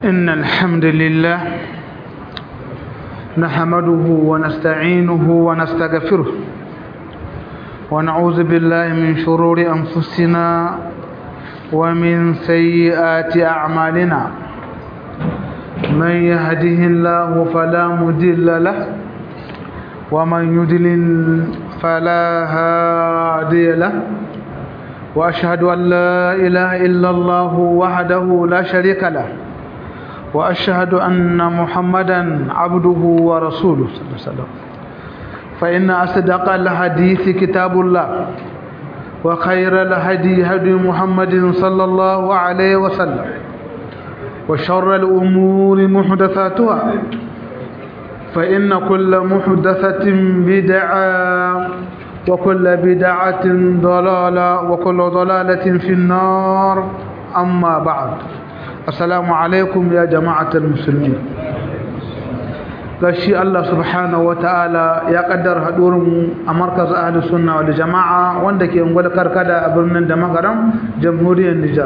إن الحمد لله نحمده ونستعينه ونستغفره ونعوذ بالله من شرور أنفسنا ومن سيئات أعمالنا من يهده الله فلا مضل له ومن يضلل فلا هادي له وأشهد أن لا إله إلا الله وحده لا شريك له وأشهد أن محمدا عبده ورسوله صلى الله عليه وسلم فإن أصدق الحديث كتاب الله وخير الهدي هدي محمد صلى الله عليه وسلم وشر الأمور محدثاتها فإن كل محدثة بدعة وكل بدعة ضلالة وكل ضلالة في النار أما بعد السلام عليكم يا جماعة المسلمين gashi Allah subhanahu ta'ala ya kaddar hadurin a markaz ahli sunna wal jama'a wanda ke ungwal karkada a birnin da magaram jamhuriyar Nijar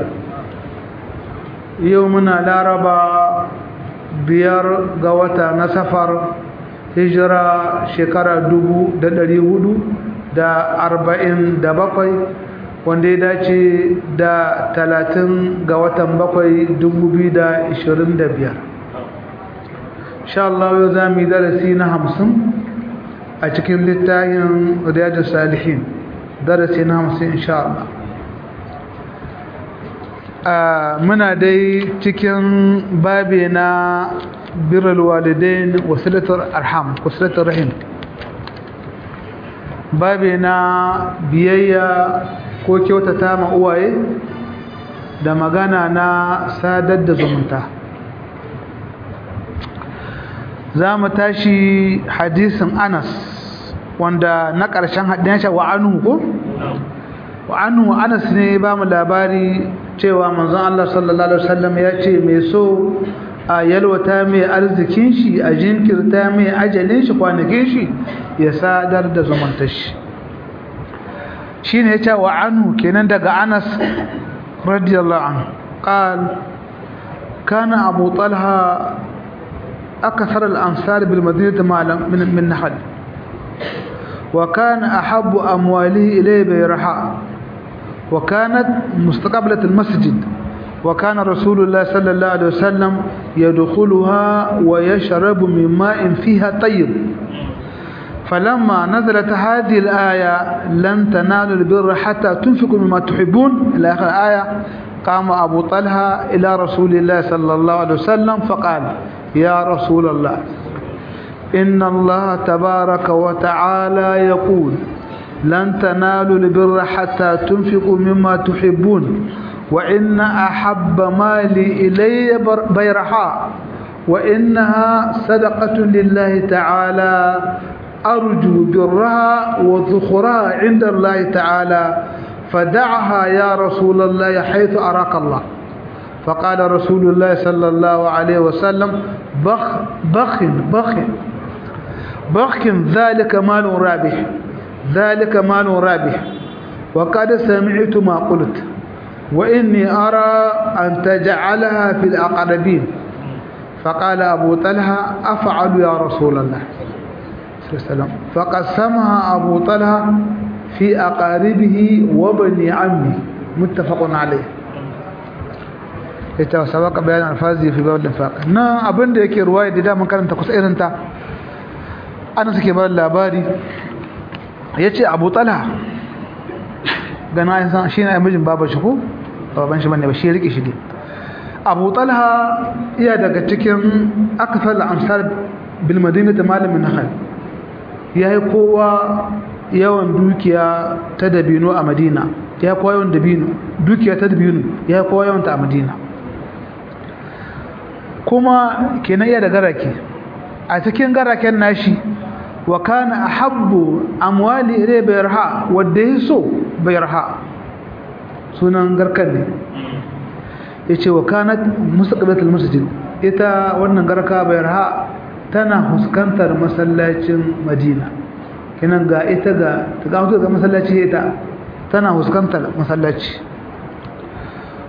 yau muna laraba biyar ga wata na safar hijira shekara dubu da ɗari hudu da arba'in da bakwai wanda ya dace da talatin ga watan bakwai dubu biyu da ishirin da biyar sha Allah yau za mu yi darasi na hamsin a cikin littafin riyadu salihin darasi na hamsin insha Allah muna dai cikin babi na birrul walidain wasilatul arham wasilatul rahim babi na biyayya ko kyautata ma uwaye da magana na sadar da zumunta za mu tashi hadisin anas wanda na ƙarshen hadin wa anu ko wa anu anas ne ba mu labari cewa manzon Allah sallallahu alaihi wasallam ya ce mai so a yalwata mai arzikin shi a jinkirta mai ajalin shi kwanakin shi ya sadar da zumuntar shi shine ya ce wa anu kenan daga anas radiyallahu anhu qal kana abu talha أكثر الأنصار بالمدينة من من نحل وكان أحب أمواله إليه بيرحاء وكانت مستقبلة المسجد وكان رسول الله صلى الله عليه وسلم يدخلها ويشرب من ماء فيها طيب فلما نزلت هذه الآية لن تنالوا البر حتى تنفقوا مما تحبون إلى آخر الآية قام أبو طلحة إلى رسول الله صلى الله عليه وسلم فقال يا رسول الله إن الله تبارك وتعالى يقول لن تنالوا البر حتى تنفقوا مما تحبون وإن أحب مالي إلي بيرحاء وإنها صدقة لله تعالى أرجو برها وذخرها عند الله تعالى فدعها يا رسول الله حيث أراك الله فقال رسول الله صلى الله عليه وسلم بخ بخ بخ بخ ذلك مال رابح ذلك مال رابح وقد سمعت ما قلت وإني أرى أن تجعلها في الأقربين فقال أبو طلحة أفعل يا رسول الله فقسمها أبو طلحة في أقاربه وبني عمي متفق عليه ita sabaka bayan alfazi fi babul infaq na abinda yake ruwaya da da mun karanta kusa irin ta ana suke bar labari yace Abu Talha gana yin san shine ai mijin baban shi ko baban shi bane ba shi rike shi dai Abu Talha iya daga cikin akfal amsar bil madinati malamin nahal yayi kowa yawan dukiya ta dabino a Madina ya kowa yawan dabino dukiya ta dabino ya kowa yawan ta a Madina kuma kenan iya da garake a cikin garaken nashi wa kana ahabbu amwali ilay bayarha wanda yaso bayarha sunan garkan ne yace wa kanat mustaqbilatul masjid ita wannan garka bayarha tana huskantar masallacin Madina kenan ga ita ga ga ga masallaci ita tana huskantar masallaci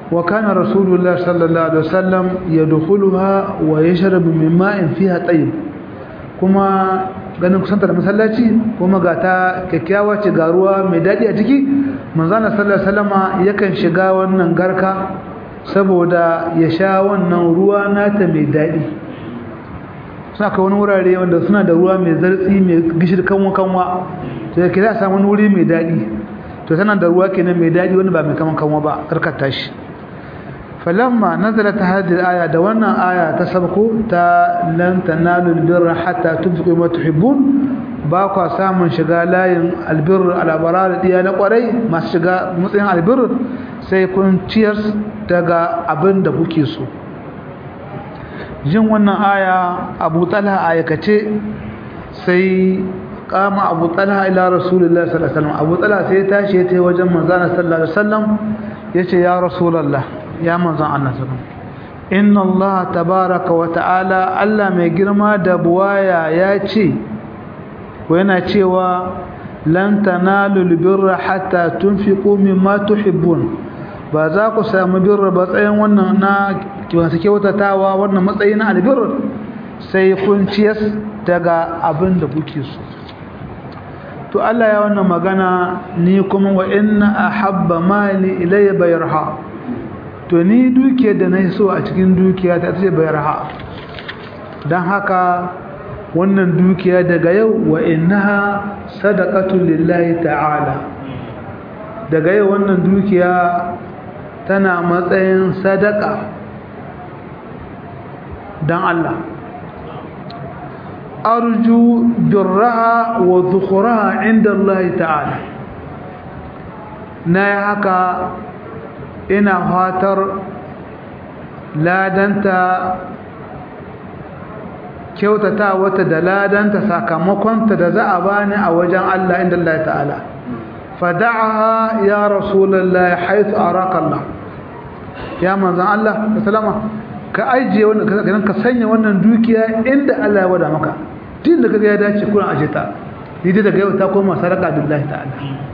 wa kana rasulullah sallallahu alaihi wasallam yadkhuluha wa yashrabu min ma'in fiha tayyib kuma ganin kusanta da masallaci kuma ga ta kyakkyawa ce ga ruwa mai daɗi a ciki manzana sallallahu alaihi wasallama yakan shiga wannan garka saboda ya sha wannan ruwa nata mai daɗi suna kai wani wurare wanda suna da ruwa mai zartsi mai gishir kanwa kanwa to yake za a samu wani wuri mai daɗi to tana da ruwa kenan mai daɗi wanda ba mai kaman kanwa ba karkata shi falamma nazalat hadhihi al-aya da wannan aya ta sabko ta lan tanalu al-birra hatta tunfiqu ma tuhibbun ba kwa samun shiga layin albir al-abrar diya na kwarai masu shiga matsayin albir sai kun ciyar daga abin da kuke so jin wannan aya Abu Talha ayakace sai kama Abu Talha ila Rasulullah sallallahu alaihi wasallam Abu Talha sai tashi ya tafi wajen manzon sallallahu alaihi wasallam yace ya Rasulullah ya manzon Allah sallallahu inna Allah tabaraka wa ta'ala Allah mai girma da buwaya ya ce ko yana cewa lan tanalu albirra hatta tunfiqu mimma tuhibbun ba za ku samu birra ba tsayin wannan na kiwansa kyautatawa wannan matsayi na albir sai kun ciyas daga abin da kuke so to Allah ya wannan magana ni kuma wa inna ahabba mali ilayya bayarha to ni dukiyar da na so a cikin dukiya ta ce bayarha don haka wannan dukiya daga yau wa innaha sadaqatu lillahi ta'ala daga yau wannan dukiya tana matsayin sadaka don Allah arju birraha wa dhukhraha inda Allah ta'ala na yi haka ina fatar ladanta kyautata wata da ladanta sakamakonta da za a bani a wajen Allah inda Allah ta'ala fada'aha ya rasulullahi haythu araka Allah ya manzan Allah sallama ka ajiye wannan ka sanya wannan dukiya inda Allah ya wada maka tun da kaga ya dace kuna aje ta dai daga yau ta koma saraka billahi ta'ala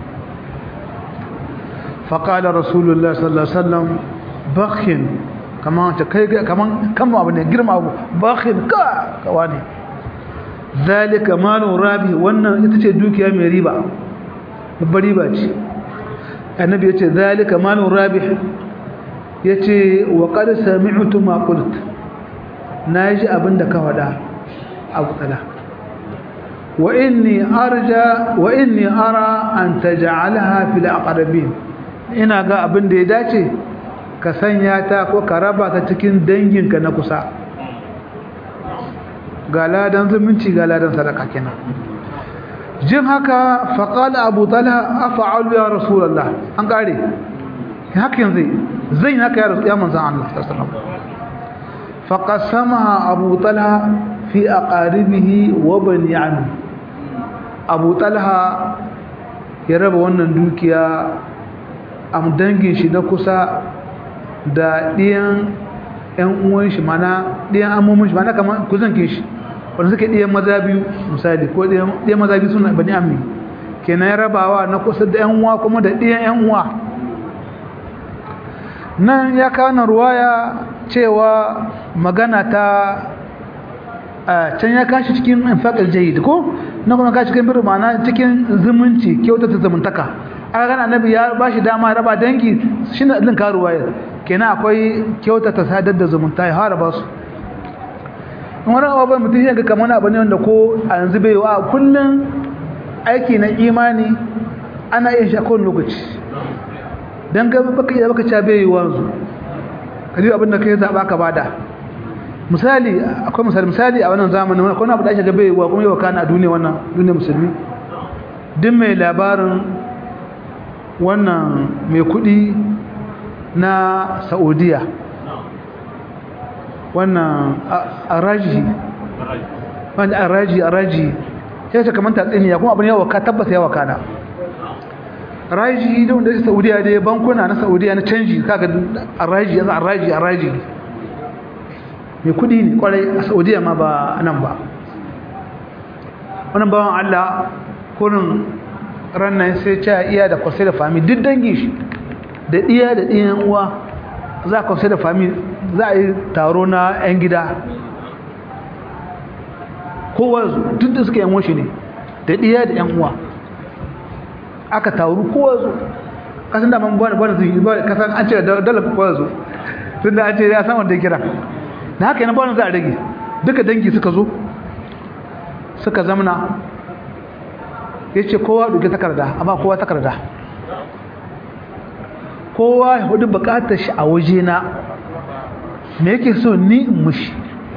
fa qala rasulullahi sallallahu alaihi wasallam bakhin kaman ta kai kaman kan abu ne girma abu bakhin ka kawani zalika malu rabi wannan ita ce dukiya mai riba babbar riba ce annabi ya ce zalika malu rabi ya ce wa ƙar sami'utu maƙult na ji abin da ka faɗa abu tsala wa inni arja wa inni ara an taj'alha fil aqrabin ina ga abin da ya dace ka sanya ta ko ka raba ta cikin danginka na kusa ga ladan zumunci ga ladan sadaka kenan jin haka faqala abu talha af'alu ya rasulullah an kare hakan zai zai haka ya rasu ya manzan Allah sallallahu faqasamaha Abu Talha fi aqaribihi wa bani ammi Abu Talha ya raba wannan dukiya am dangin shi na kusa da diyan ƴan uwan shi mana diyan amomin shi mana kaman kuzankin shi wanda suke diyan maza biyu misali ko diyan diyan maza biyu suna bani ammi kenan ya rabawa na kusa da ƴan uwa kuma da diyan ƴan uwa nan ya kana ruwaya cewa magana ta can ya kashi cikin infaqal jayyid ko na kuma kashi cikin birma na cikin zumunci kyautata zumuntaka aka gana annabi ya bashi dama raba dangi shine din ka ruwaya kenan akwai kyautata sadar da zumunta ya haraba su wani abubuwan mutum ya ga kamar abu ne wanda ko a yanzu bai wa kullum aiki na imani ana iya shi a kowane lokaci dan ga baka iya baka cabe wanzu kaji abin da kai zaba ka bada misali akwai misali misali a wannan zamanin wannan akwai abu da ake gabe wa kuma yau kana a duniya wannan duniya musulmi duk mai labarin wannan mai kudi na Saudiya wannan araji wanda araji araji sai ta kamanta tsiniya kuma abin yawa ka tabbata yawa kana raji da wanda yake Saudiya dai bankuna na Saudiya na canji kaga raji yanzu raji raji mai kudi ne kwarai a Saudiya ma ba nan ba wannan bawan Allah kurin rannan sai ta iya da kwasai da fami duk dangi shi da iya da ɗiyan uwa za a kwamsai da fami za a yi taro na 'yan gida kowa duk da suka yan washe ne da ɗiya da 'yan uwa aka taru kowa zo kasan da man bane bane zuwa ba kasan an ce da dala kowa zo tun da an ce ya san wanda ya kira da haka yana bane za a rage duka dangi suka zo suka zamana ya ce kowa ɗauki takarda amma kowa takarda kowa ya hudu bukatar shi a waje na me yake so ni in mushi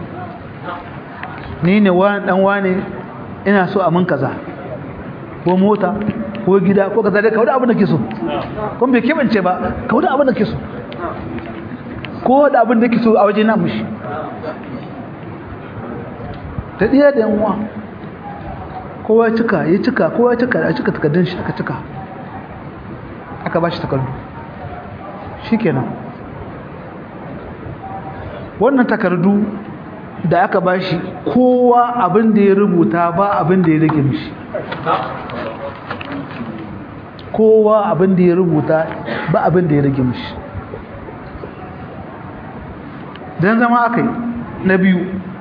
ni ne wani dan wani ina so a mun kaza ko mota ko gida ko kaza dai kawai abin da ke so kuma bai kebance ba kawai abin da ke so ko da abin da ke so a waje na mushi ta ɗiya da yanwa kowa cika ya cika kowa cika a cika takardun shi aka cika aka ba shi takardu shi kenan wannan takardu da aka ba shi kowa abin da ya rubuta ba abin da ya rage mishi kowa abin da ya rubuta ba abin da ya rage mishi don zama aka yi na biyu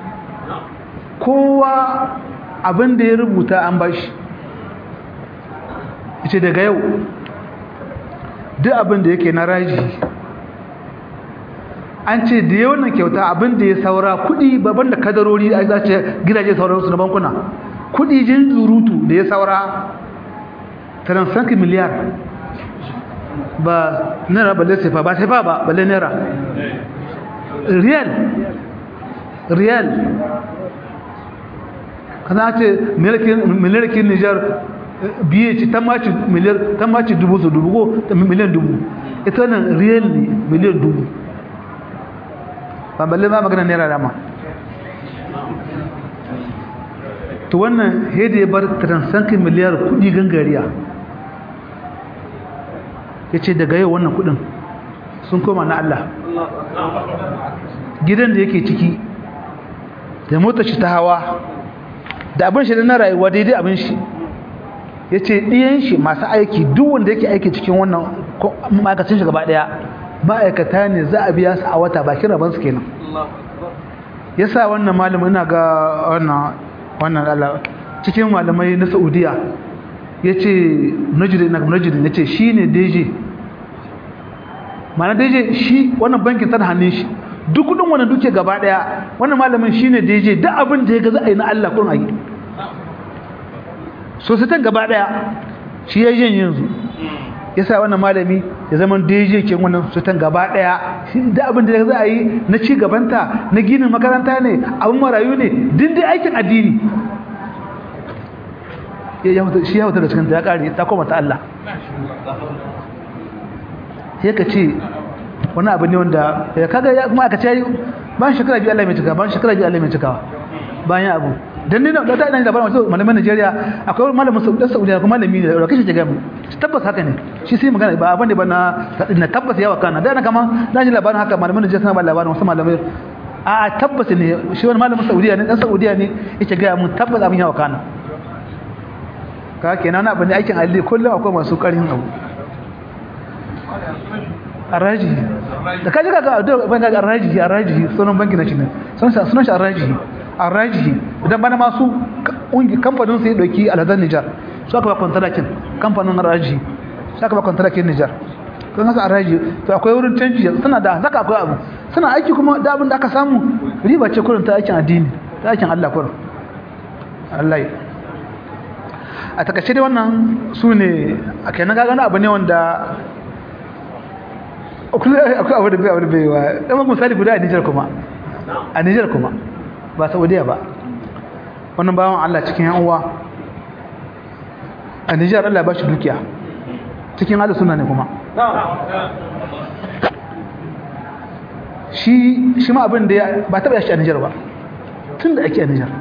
kowa abin da ya rubuta an ba shi ce daga yau duk abin da yake na raji an ce da yawan kyauta abin da ya saura kudi babban da kadarori a zace gidaje sauransu na bankuna kudi jin zurutu da ya saura transanki miliyar ba naira balle sefa ba sefa ba balle naira riyal riyal kana ce milirkin nijar biye ci ta maci miliyar ta maci dubu su dubu ko miliyan dubu ita nan riyal ne miliyan dubu ba balle ma magana naira dama to wannan hede ya bar transankin miliyar kudi gangariya ya ce daga yau wannan kudin sun koma na Allah gidan da yake ciki da motar shi ta hawa da abin shi da na rayuwa daidai abin shi ya ce ɗiyan shi masu aiki duk wanda yake aiki cikin wannan ma'aikacin shi gaba ɗaya ma'aikata ne za a biya su a wata bakin rabansu kenan ya sa wannan malamin ina ga wannan Allah cikin malamai na saudiya ya ce najirin na najirin ya ce shi ne deje mana deje shi wannan bankin tana hannun shi duk kudin wannan duke gaba daya wannan malamin shi ne deje duk abin da ya ga za a yi na Allah kun ayi sosaitan gaba daya shi ya yin yanzu ya sa wannan malami ya zama deje ke wannan sosaitan gaba daya shi da abin da ya za a yi na ci gabanta na ginin makaranta ne abin marayu ne din dai aikin addini shi ya wuta da cikinta ya ƙare ta koma ta Allah sai ka ce wani abu ne wanda ya kaga ya kuma aka ce ban shekara biyu Allah mai cika ban shekara biyu Allah mai cikawa bayan abu dan ne da ta ina da labarin wasu malaman Najeriya akwai malamin Saudi Saudiya kuma malami ne da kashi jiga mu tabbas haka ne shi sai magana ba abin da ba na na tabbas yawa kana da na kama na ji labarin haka malaman Najeriya suna ba labarin wasu malamai a tabbas ne shi wani malamin Saudiya ne dan Saudiya ne yake ga mu tabbas abin yawa kana ka kenan abin da aikin alli kullum akwai masu karin abu araji da kaji kaga da ban ga araji araji sunan banki na shi ne sunan sunan shi araji araji idan bana masu ungi kamfanin sai dauki alhazan Niger su aka ba kontractin kamfanin araji su aka ba kontractin Niger kan hasa araji to akwai wurin canji suna da zaka akwai abu suna aiki kuma da abin da aka samu riba ce kurin ta aikin addini ta aikin Allah kurin Allah ya a takaice dai wannan su ne a kenan gagana abu ne wanda akwai abu da bai abu da bai wa ɗan misali guda a nijar kuma a nijar kuma ba saudiya ba wannan bawan allah cikin yan uwa a nijar allah ba shi dukiya cikin hada suna ne kuma shi shi ma abin da ba taɓa yashi a nijar ba tun da ake a nijar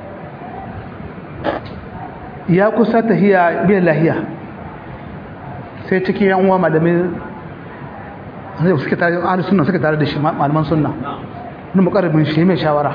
ya kusa tahiya biyan lahiya sai cikin yan uwa malamin suke tare da sunna suke tare da shi malaman sunna wani mukarrabin shi mai shawara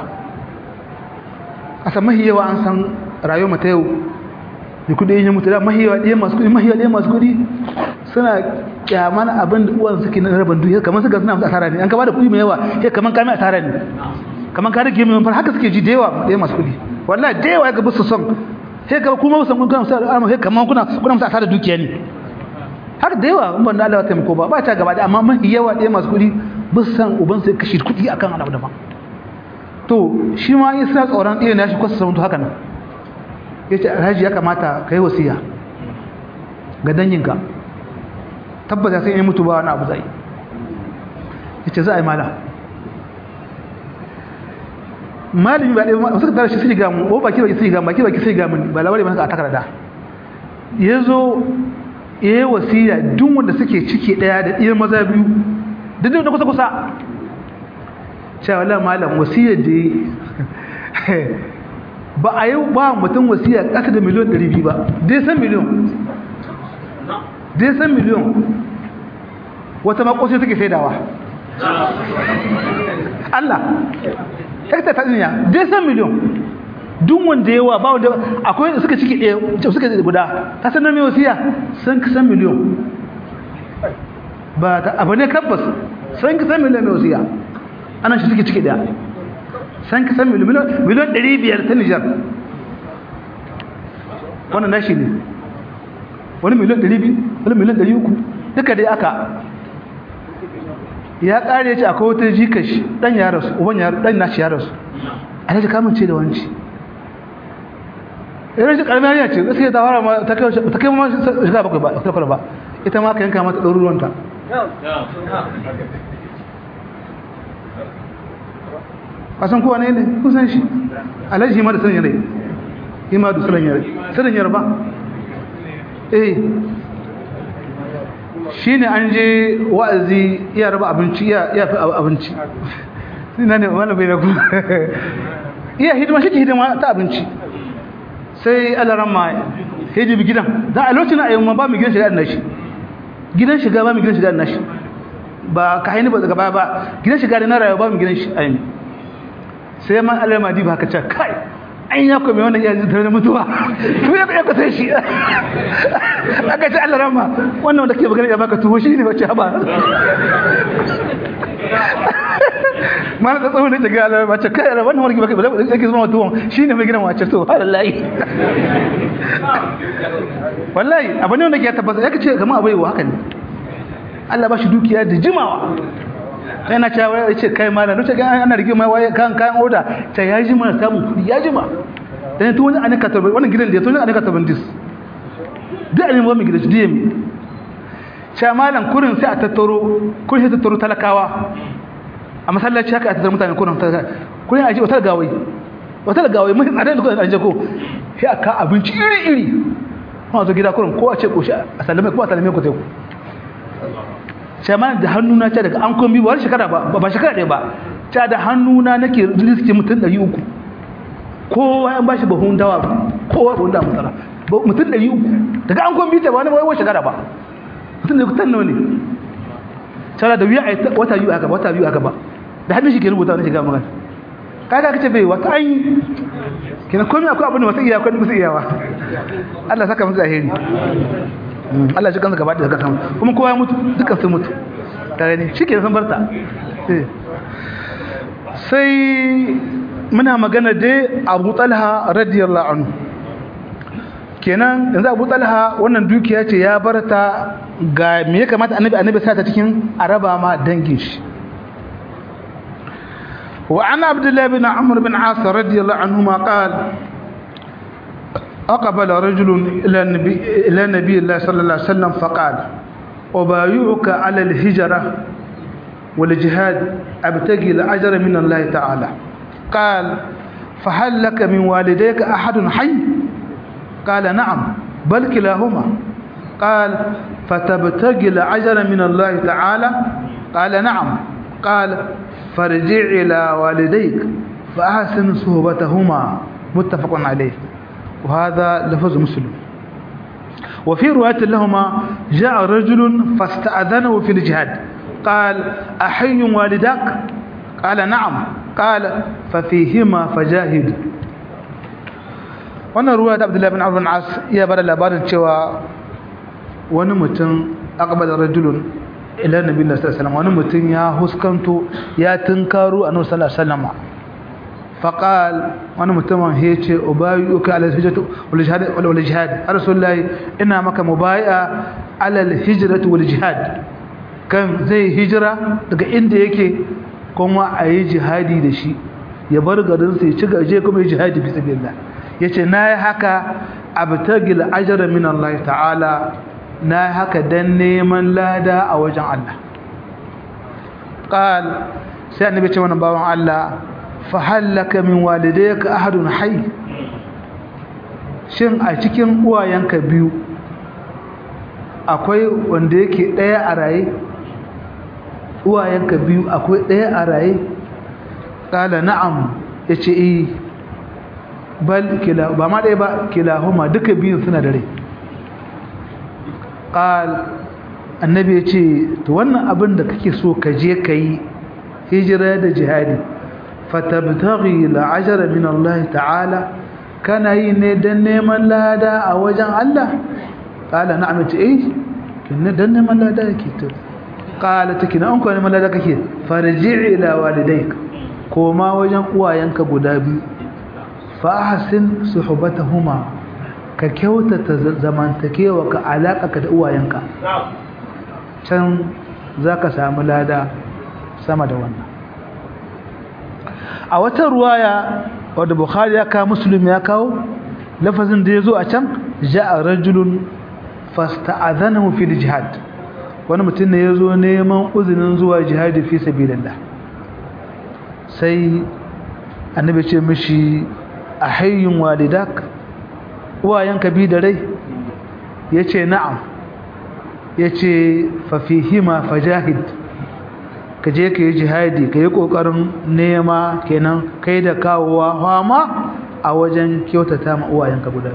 a san mahiyawa an san rayuwar mata yau da kudi yin mutu da mahiyawa ɗaya masu kudi mahiyawa ɗaya masu kudi suna kyaman abin da uwan suke na rabin duniya kamar suka suna musu asara ne an ka bada kuɗi mai yawa sai kamar ka mai asara ne kamar ka rage mai haka suke ji da yawa da yawa masu kuɗi wallahi da yawa ga busu son sai ka kuma musu kuna musu alama sai kamar kuna kuna musu asara dukiya ne haka da yawa in ban da Allah ya taimako ba ba ta gaba da amma mafi yawa da masu kuɗi busu san uban sai kashi kuɗi akan abu daban to shi ma in suna tsoron ɗaya na shi kwasa samuntu haka nan ya ce alhaji ya kamata ka yi wasiya ga danginka tabbata sai in mutu ba wani abu zai ya ce za a yi mala malami ba ɗaya suka tara shi sai ga mu ko baki baki sai ga baki baki sai ga mun ba labari ba a takarda ya zo ya yi wasiya duk wanda suke ciki ɗaya da ɗiyar maza biyu duk da kusa kusa cewa la malam wasiyar da ba a yi ba mutum wasiya ƙasa da miliyon 200 ba dai san miliyon dai san miliyon wata makwasai suke saidawa Allah hekta ta duniya dai san miliyon duk wanda yawa ba wanda akwai suka ciki ɗaya suka guda ta sanar mai wasiya sun san miliyon ba ta abu ne tabbas sun san miliyon mai wasiya ana shi suke ciki daya san ka san miliyan ɗari biyar ta nijar wannan nashi ne wani miliyan ɗari biyu wani miliyan ɗari uku duka dai aka ya ƙare ya ce akwai wata jika shi ɗan ya rasu uban ya ɗan nashi ya rasu a yaji kamun ce da wanci yana shi ƙarfi hanyar ce gaskiya ta fara ma ta kai ma shiga bakwai ba ta ba ita ma ka yanka mata ɗaruruwanta kasan kowa ne ne kusan shi alhaji ma da sanin yanayi yi ma da sanin yanayi sanin yanayi ba eh shi ne an je wa'azi iya raba abinci iya fi abinci ina ne wani bai da ku iya hidima shi ke hidima ta abinci sai alaran ma hijibi gidan da a lokacin ayyuma ba mu gidan shiga da nashi gidan shiga ba mu gidan shiga da nashi ba ka haini ba daga baya ba gidan shiga da na rayuwa ba mu gidan shi ayyumi sai man alama di ba ka ce kai an ya kome wannan yanzu tare da mutuwa to ya ya kusa shi aka ce Allah rama wannan wanda ke magana ya baka tuwo shi ne wace ba mana da tsawon da ke ga Allah ba ce kai wannan wanda ke baka yake zama tuwon shi ne mai gidan wace to wallahi wallahi abin wanda ke tabbata yake ce kamar abai wa haka ne Allah ba shi dukiya da jimawa yana cewa ya ce kai malam nace ga ana rige mai waye kan kayan oda ta ya ji mana samun kudi ya jima dan to wani anika tarbi wannan gidan da to wani anika tarbi dis da ne mu gidan shi DM cha malam kurin sai a tattaro kurin sai tattaro talakawa a masallaci haka a tattaro mutane kurin kurin a ji wata gawai wata gawai mun tsare da kurin an je ko sai aka abinci iri iri kuma zo gida kurin ko a ce ko shi a sallame ko a sallame ku sai ku shama da hannuna ta daga an kombi ba wani shekara ba ba shekara ɗaya ba ta da hannuna nake riski mutum ɗari uku kowa ya bashi bahun dawa kowa bahun dawa masara mutum ɗari uku daga an kombi ta ba wani wani shekara ba mutum da kutan nawa ne tara da wuya a wata biyu aka wata biyu aka ba da hannun shi ke rubuta wani shiga magana kaga kace bai wata an yi kina komai akwai abin da wata iya akwai musu iyawa Allah saka musu alheri Allah shi kansa gaba da daga sama kuma kowa ya mutu dukkan sun mutu tare ne shi ke san barta sai muna magana dai abu talha radiyallahu anhu kenan yanzu abu talha wannan dukiya ce ya barta ga me ya kamata annabi annabi sa ta cikin araba ma dangin shi wa an abdullahi bin amr bin as radiyallahu anhu ma qala أقبل رجل إلى النبي, إلى نبي الله صلى الله عليه وسلم فقال أبايعك على الهجرة والجهاد أبتغي الأجر من الله تعالى قال فهل لك من والديك أحد حي قال نعم بل كلاهما قال فتبتغي الأجر من الله تعالى قال نعم قال فارجع إلى والديك فأحسن صحبتهما متفق عليه وهذا لفظ مسلم وفي رواية لهما جاء رجل فاستأذنه في الجهاد قال أحي والداك قال نعم قال ففيهما فجاهد wannan ruwa da abdullahi bin abdul as ya bada labarin cewa wani mutum aqbala rajulun ila nabi sallallahu alaihi wasallam wani mutum ya huskanto ya tunkaru annabi sallallahu alaihi wasallam faqal wani mutumin ya ce ubayyuka ala hijratu wal jihad wal jihad rasulullahi ina maka mubai'a ala al hijratu wal jihad kan zai hijira daga inda yake kuma ayi jihadi da shi ya bar garin sai ci gaje kuma yi jihadi fi sabilillah yace nayi haka abtagil ajra min Allah ta'ala nayi haka dan neman lada a wajen Allah qal sai annabi ce wannan bawan Allah fa halaka min walidayka ahadun hayy shin a cikin uwayenka biyu akwai wanda yake daya a raye uwayenka biyu akwai daya a raye kala na'am yace eh bal kila ba ma dai ba kilahuma duka biyun suna dare qal annabi yace to wannan abin da kake so ka je kai hijira da jihadi fatabtaghi al'ajra min Allah ta'ala kana yi ne dan neman lada a wajen Allah qala na'am yace eh kinne dan neman lada yake to qala tikina an ko neman lada kake farji ila walidayka koma wajen uwayenka guda biyu fa ahsin suhbatahuma ka kyautata zamantakewa ka alaka ka da uwayenka can zaka samu lada sama da wannan a wata ruwaya wadda bukhari ya kawo muslim ya kawo lafazin da ya zo a can ja'a rajulun fasta'adhanahu fil jihad wani mutum ne ya zo neman uzinin zuwa jihadi fi sabilillah sai annabi ce mishi a hayyun walidak uwayenka bi da rai ya ce na'am ya ce fafihima fajahid ka je ka yi jihadi ka yi ƙoƙarin nema kenan kai da kawowa fama a wajen kyautata ma uwayenka guda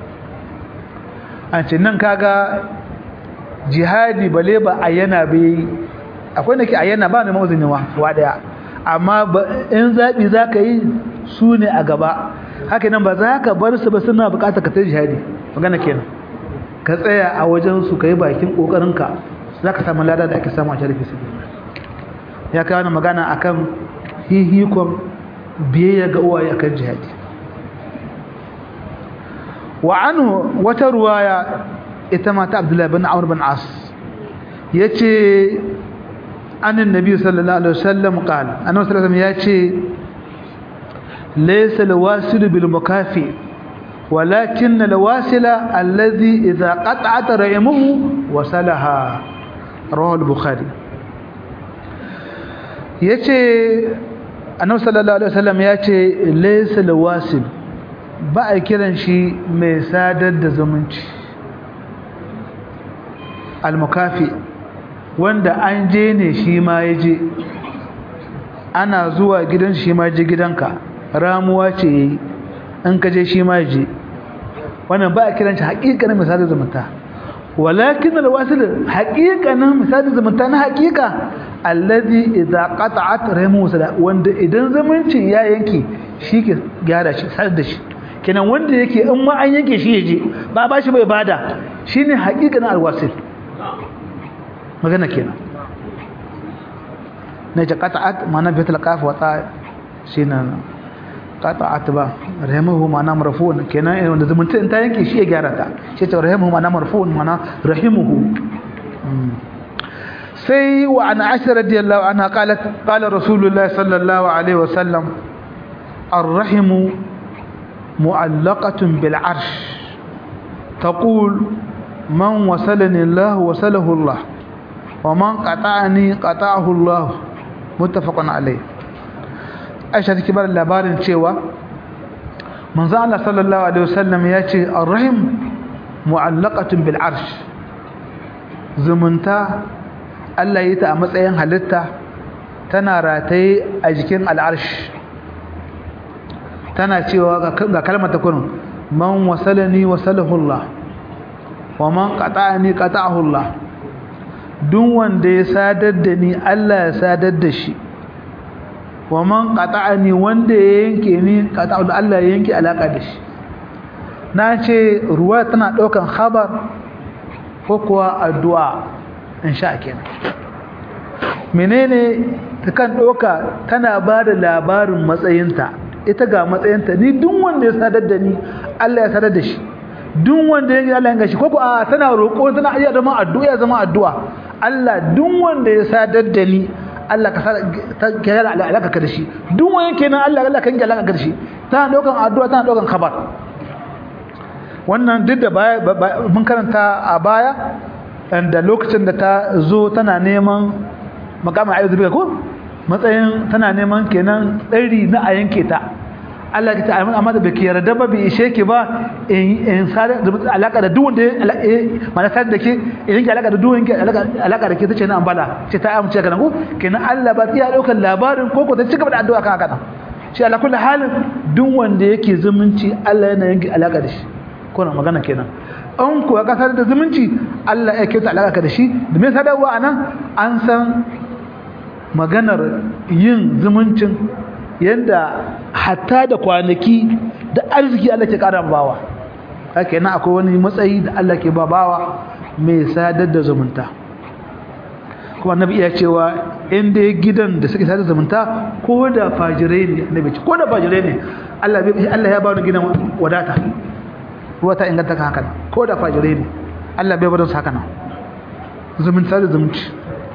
an ce nan kaga jihadi bale ba a yana bai akwai da ke a yana ba neman uzini wa daya amma in zaɓi za ka yi su ne a gaba haka nan ba za ka bar su ba suna bukatar ka ta jihadi magana kenan ka tsaya a wajen su ka yi bakin ƙoƙarinka za ka samu lada da ake samu a sharifi su ya kawo na magana akan hihikon biyayya ga uwaye akan jihadi wa anhu wata ruwaya ita mata abdullahi bin amr bin as yace anin nabi sallallahu alaihi wasallam qala annabi sallallahu alaihi wasallam yace laysa alwasil bil mukafi ولكن الواصل الذي إذا قطعت رحمه وصلها رواه البخاري yace annabi sallallahu alaihi wasallam yace laysa alwasil ba a kiran shi mai sadar da zumunci almukafi wanda an je ne shi ma ya je ana zuwa gidan shi ma je gidanka ramuwa ce yayi in ka je shi ma ya je wannan ba a kiran shi haƙiƙanin mai sadar zumunta walakin alwasil haƙiƙanin mai sadar zumunta na haƙiƙa alladhi idza qata'at rahimu wanda idan zumuncin ya yanke shi ke gyara shi sadar da shi kenan wanda yake in ma an yanke shi yaje ba ba shi bai bada shine haƙiƙanin alwasil magana kenan na ce qata'at mana bi talqaf wa ta shine qata'at ba rahimuhu mana marfu'un kenan wanda zumunta in ta yanke shi ya gyara ta shi ta rahimuhu mana marfu'un mana rahimuhu sai wa an aisha radiyallahu anha qalat qala rasulullahi sallallahu alaihi wasallam الرحم معلقة بالعرش تقول من وصلني الله وصله الله ومن قطعني قطعه الله متفق عليه Aisha take bar labarin cewa manzo Allah sallallahu alaihi wasallam ya ce ar-rahim mu'allaqatun bil arsh zumunta Allah yi ta a matsayin halitta tana rataye a jikin al-arsh tana cewa ga kalmar ta kurin man wasalani wasalahu Allah wa man qata'ani qata'ahu Allah duk wanda ya sadar da ni Allah ya sadar da shi wa man qata'ani wanda ya yanke ni qata'ahu Allah ya yanke alaka da shi na ce ruwa tana daukan khabar ko kuwa addu'a in sha kenan menene ta kan ɗauka tana ba da labarin matsayinta ita ga matsayinta ni duk wanda ya sadar da ni Allah ya sadar da shi duk wanda ya Allah ya gashi ko ko a tana roƙo tana iya zama addu'a ya zama addu'a Allah duk wanda ya sadar da ni Allah ka ta kiyar alaka ka da shi duk wanda kenan Allah Allah kan alaka ka da shi tana ɗaukan addu'a tana ɗaukan khabar wannan duk da baya mun karanta a baya da lokacin da ta zo tana neman makamin ayyuzu bika ko matsayin tana neman kenan tsari na a yanke ta Allah ya ta amma da baki yarda ba bi ishe ki ba in in sare da alaka da duwanda mana sare da ke idan ki alaka da duwanda alaka alaka da ke tace na ambala ce ta amince ka nan ko kenan Allah ba ya daukar labarin ko ko ta cigaba da addu'a kan haka nan shi ala kullu halin duk wanda yake zumunci Allah yana yanke alaka da shi ko na magana kenan an kuwa kasar da zumunci Allah ya kyauta alaka da shi da me sadarwa anan an san maganar yin zumuncin yadda hatta da kwanaki da arziki Allah ke ƙara bawa haka yana akwai wani matsayi da Allah ke ba bawa mai sadar da zumunta kuma annabi iya cewa inda gidan da suke sadar da zumunta ko da fajirai ne annabi ce ko da fajirai ne Allah Allah ya ba ni gidan wadata ruwa ta inganta ka haka ko da fajirai ne Allah bai bar su haka nan zumunta da zumunci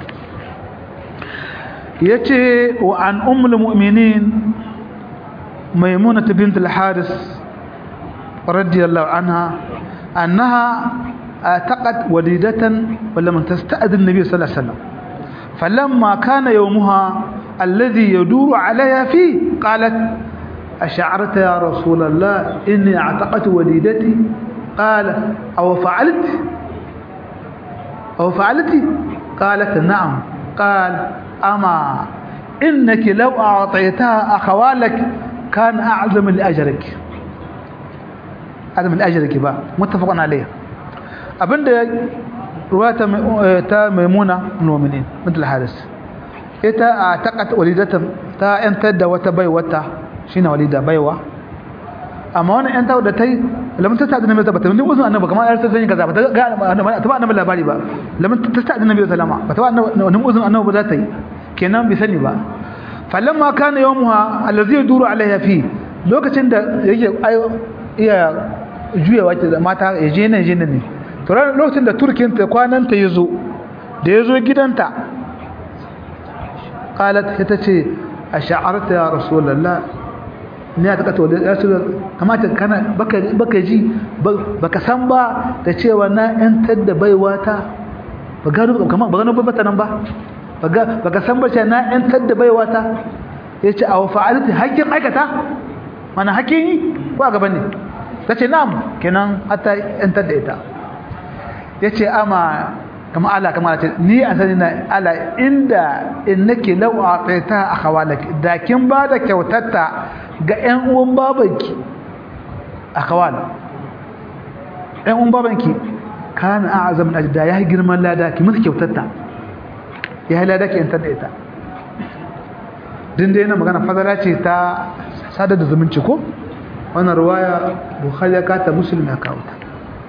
yace wa an ummul mu'minin maimunah bint al-haris radiyallahu anha annaha ataqat walidatan ولم تستأذن النبي صلى الله عليه وسلم فلما كان يومها الذي يدور عليها فيه قالت أشعرت يا رسول الله إني اعتقت وليدتي قال أو فعلت أو فعلت قالت نعم قال أما إنك لو أعطيتها أخوالك كان أعظم لأجرك أعظم لأجرك بقى متفق عليه أبن رواية تا ميمونة المؤمنين مثل الحارس إتا أعتقد وليدة تا أنت وتبي وتا شين وليدة بيوة amma wannan ƴan tawo da tai lamun ta sa'adin nabi bata mun uzun annabi kamar yarsa zan yi kaza bata ga ta ba annabi labari ba lamun ta sa'adin nabi sallama bata ba annabi uzun annabi ba za ta yi kenan bi sani ba falamma kana yawmuha allazi yaduru alaiha fi lokacin da yake iya juyawa da mata ya je nan je nan ne to lokacin da turkin ta kwanan ta yazo da yazo gidanta qalat ita ce ash'arta ya rasulullah ne ta kato da rasul kamata kana baka baka ji baka san ba da cewa na yantar da baiwa ta ba gano kamar ba gano ba nan ba baka san ba cewa na yantar da baiwa ta yace aw fa'alti hakkin aikata mana hakkin yi ko gaba ne tace na'am kenan hatta yantar da ita yace ama kama ala kama ce ni a sani na ala inda innaki law a'taita akhawalaki da kin ba da kyautatta ga ƴan uwan babanki akhawal ƴan uwan babanki kana a'zam min ajda ya girman lada ki musu kyautatta ya lada ki yantar da ita din dai na magana fadala ce ta sadar da zumunci ko wannan ruwaya bukhari ya kata muslim ya kawo ta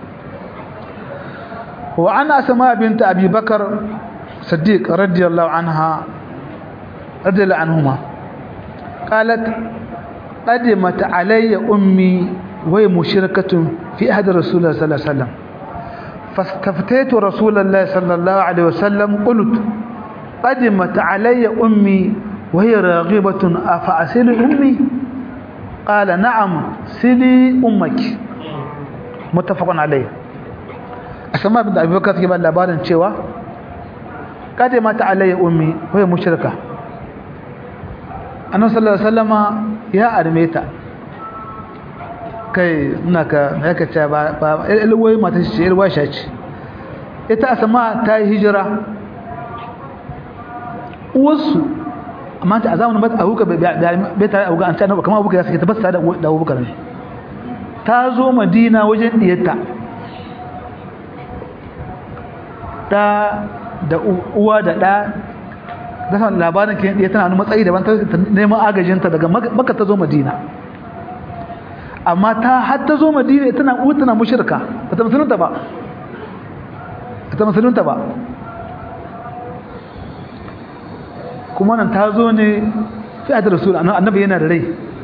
وعن أسماء بنت أبي بكر صديق رضي الله عنها رضي الله عنهما قالت قدمت علي أمي وهي مشركة في أحد رسول الله صلى الله عليه وسلم فاستفتيت رسول الله صلى الله عليه وسلم قلت قدمت علي أمي وهي راغبة أفأسل أمي قال نعم سلي أمك متفق عليه asama bin abubakar take ba labarin cewa kada mata alayya ummi waya mushrika annabi sallallahu alaihi wasallama ya arme ta kai ina ka haka ce ba ba ilwai mata ce ilwa ce ita asama ta yi hijira uwarsu amma ta azamun ba abuka bai tare abuka an ta kamar abuka ya sake ta basta da abubakar ne ta zo madina wajen diyarta da da uwa da da da san labarin ke ya tana matsayi daban ta neman agajinta daga makka ta zo madina amma ta har ta zo madina tana uwa tana mushrika ba ta musulunta ba ba ta musulunta ba kuma nan ta zo ne fi a da rasul annabi yana da rai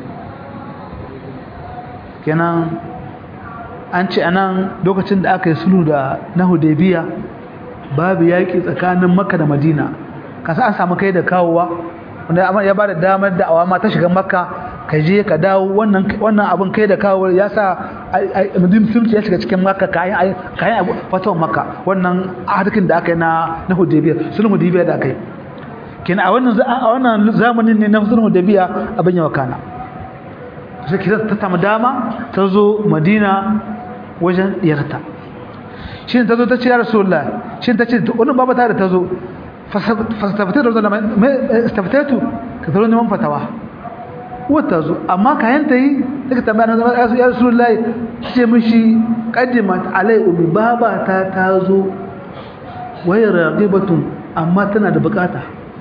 kenan an ce anan lokacin da aka yi sulhu da na hudaybiya babu yaƙi tsakanin makka da madina kasa an samu kai da kawowa wanda ya ba da damar da awama ta shiga makka ka je ka dawo wannan wannan abin kai da kawo ya sa musulunci ya shiga cikin makka kayan kayan fatan makka wannan harkin da aka yi na na hudaybiya sulhu hudaybiya da aka yi kenan a wannan a wannan zamanin ne na sulhu hudaybiya abin ya wakana sai kira ta samu dama ta zo madina wajen diyarta shi ne ta zo ta ce ya rasulullah shi ta ce wannan baba ta da ta zo fastafatatu da istafatatu ka zo neman fatawa wata zo amma kayan ta yi daga tambaya na zama ya rasulullah ce mishi qaddimat alai ummi baba ta ta zo wai raqibatun amma tana da bukata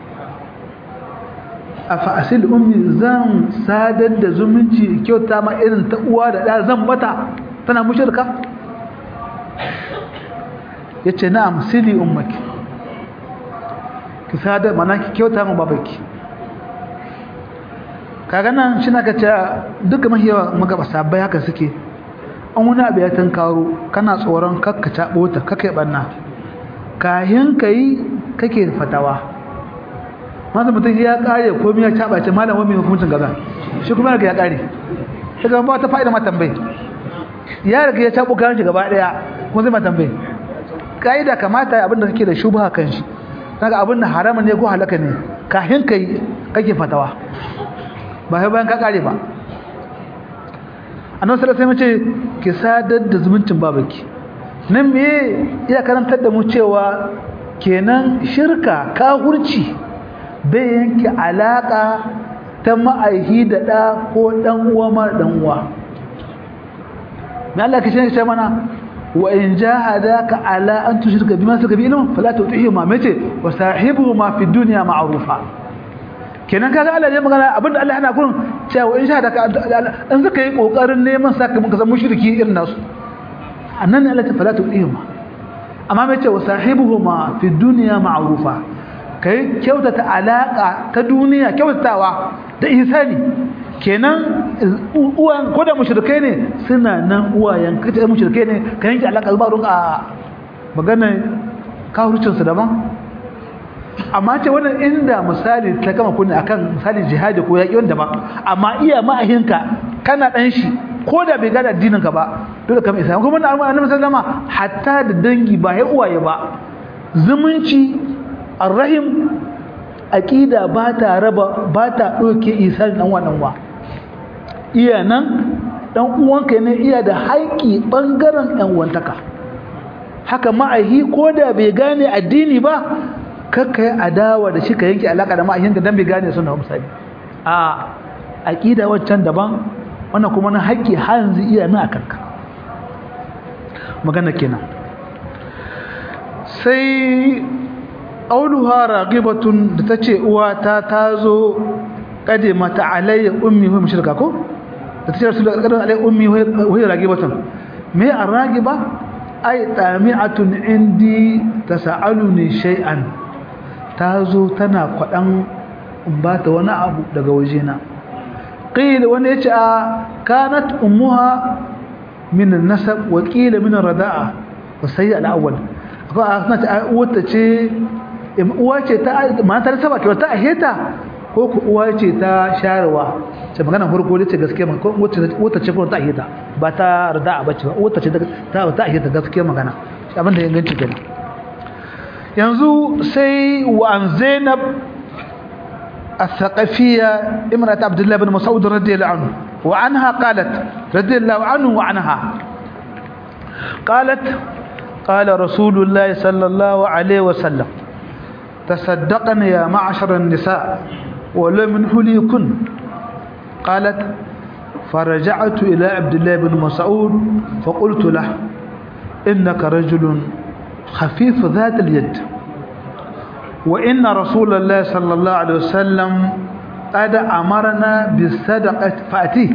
afa asil ummi zan sadar da zumunci kyauta ma irin ta uwa da da zan bata tana mushrika yace na'am sili ummaki ki sadar mana ki kyauta ma babaki kaga nan shi naka ce duka mahiyawa magaba sabai haka suke an wani abu ya karo kana tsoron kakka taɓo ta kakka banna kayan kai kake fatawa masu mutum ya kare komai ya caba ce malam wani hukuncin gaza shi kuma ya kare daga ba ta fa'ida ma tambayi ya riga ya cabo kayan shi gaba daya kuma zai ma tambayi kaida kamata abinda kake da shubha kan shi daga abin da haramun ne ko halaka ne kahin kai kake fatawa ba sai bayan ka kare ba annabi sallallahu alaihi wasallam ce ki sadar da zumuncin babaki nan me ya karantar da mu cewa kenan shirka kafirci bai yanke alaka ta ma'aihi da ɗa ko ɗan uwa mara ɗan uwa mai Allah ka shi mana wa in jahadaka ala an tushrika bima suka bi ilmin fala tu'ihima mace wa sahibuhuma fi dunya ma'rufa kenan kaga Allah ya magana abinda Allah yana gurin cewa in shahadaka an suka yi kokarin neman sakamakon zama mushriki irin nasu annan Allah ta fala tu'ihima amma mace wa sahibuhuma fi dunya ma'rufa kai kyautata alaka ta duniya kyautatawa da ihsani kenan uwan ko da mushrikai ne suna nan uwayen kace mushrikai ne ka yanke alaka zuwa don a magana kafircin su daban amma ce wannan inda misali ta kama kunni akan misali jihadi ko yaki wanda ba amma iya ma'ahinka kana dan shi ko da bai gada addinin ka ba dole kamar isa kuma annabi sallama hatta da dangi ba ya uwaye ba zumunci arrahim aqida ba ta raba ba ta doke isan dan wannan wa iya nan dan uwanka ne iya da haƙi bangaren dan uwantaka haka ma'ahi ko da bai gane addini ba kakka yi adawa da shi ka yanke alaka da ma'ahin da dan bai gane sunna misali a aqida waccan daban wannan kuma na haƙi hanzu iya nan akan ka magana kenan sai qauluha raqibatun da tace uwata tazo kade mata alayya ummi wa mushrika ko da tace rasul kade alayya ummi wa hiya raqibatun me araqiba ay tami'atun indi tasaluni shay'an tazo tana kwadan in bata wani abu daga wajena qila wani yace a kanat ummuha min an-nasab wa qila min ar-rada'a wa sayyi al-awwal ko a sanata uwata ce uwa ce ta matar saba ke ta aheta ko ku uwa ce ta sharewa ce magana farko ce gaskiya ma ko wata ce ko ta aheta ba ta rada ba ce ba wata ce ta ta aheta gaskiya magana abin da inganci kenan yanzu sai wa an zainab الثقفية امرأة عبد الله بن مسعود رضي الله عنه وعنها قالت رضي الله عنه وعنها قالت قال رسول الله صلى الله عليه وسلم تصدقن يا معشر النساء ولو من حليكن قالت فرجعت إلى عبد الله بن مسعود فقلت له إنك رجل خفيف ذات اليد وإن رسول الله صلى الله عليه وسلم قد أمرنا بالصدقة فأتيه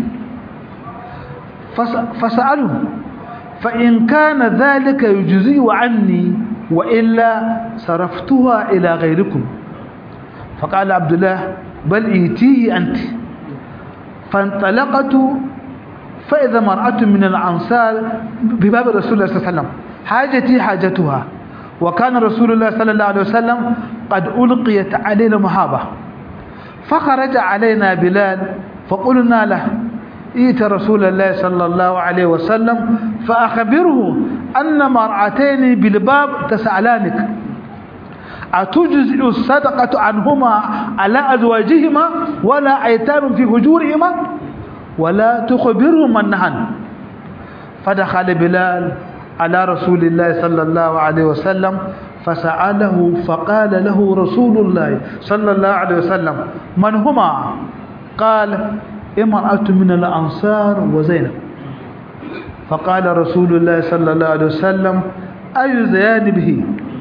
فسأله فإن كان ذلك يجزي عني وإلا صرفتها إلى غيركم فقال عبد الله بل ايتيه أنت فانطلقت فإذا مرأة من الأنصار بباب رسول الله صلى الله عليه وسلم حاجتي حاجتها وكان رسول الله صلى الله عليه وسلم قد ألقيت علينا محابة فخرج علينا بلال فقلنا له ائت رسول الله صلى الله عليه وسلم فأخبره أن مرأتين بالباب تسألانك أتجزئ الصدقة عنهما على أزواجهما ولا أيتام في هجورهما ولا تخبرهم أنهن فدخل بلال على رسول الله صلى الله عليه وسلم فسأله فقال له رسول الله صلى الله عليه وسلم من هما قال امرأة من الأنصار وزينب فقال رسول الله صلى الله عليه وسلم أي زيان به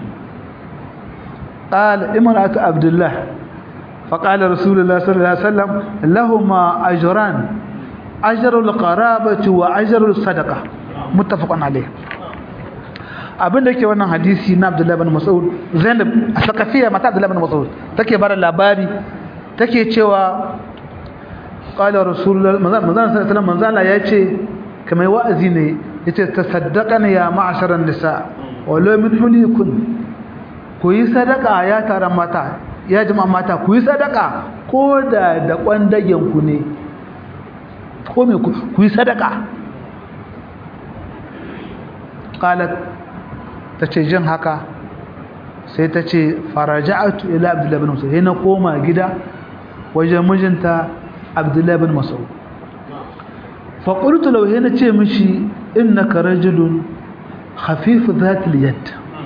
قال امرأة عبد الله فقال رسول الله صلى الله عليه وسلم لهما أجران أجر القرابة وأجر الصدقة متفق عليه abin da yake wannan hadisi na Abdullahi bin Mas'ud Zainab a sakafiya mata Abdullahi bin Mas'ud take bada labari take cewa qala rasulullah manzon sallallahu alaihi wasallam manzala yace kamar wa'azi ne yace tasaddaqana ya ma'asharan nisa wala min hulikun ku yi sadaka ya taron mata ya jama'a mata ku yi sadaka ko da da kwandagen ku ne ko me ku yi sadaka qalat tace jin haka sai tace faraja'atu ila abdullah ibn mas'ud na koma gida wajen mijinta abdullah ibn mas'ud fa qultu law hina ce mishi innaka rajulun khafif dhat al-yad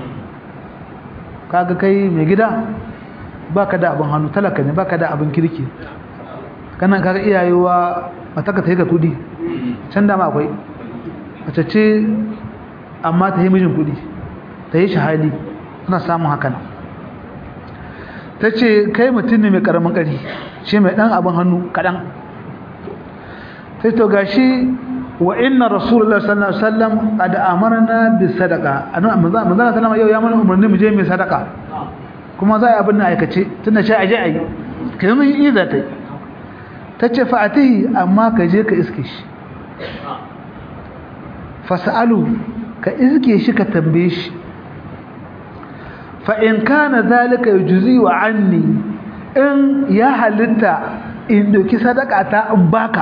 kaga kai mai gida baka da abin hannu talaka ne baka da abin kirki kana kaga iyayewa mataka ta yi ga kudi can da ma akwai mace ce amma ta yi mijin kudi ta yi shahadi suna samun hakan ta ce kai mutum ne mai karamin kari shi mai dan abin hannu kadan sai to gashi wa inna rasulullah sallallahu alaihi wasallam qad amarna bis sadaqa annabi manzo sallama yau ya mana umarni mu je mu sadaka kuma za a yi abin na aikace tunda shi aje ayi kai mun yi za ta yi tace fa atihi amma ka je ka iske shi fasalu ka iske shi ka tambaye shi fa in kana zalika yujzi wa anni in ya halitta in doki sadaka ta in baka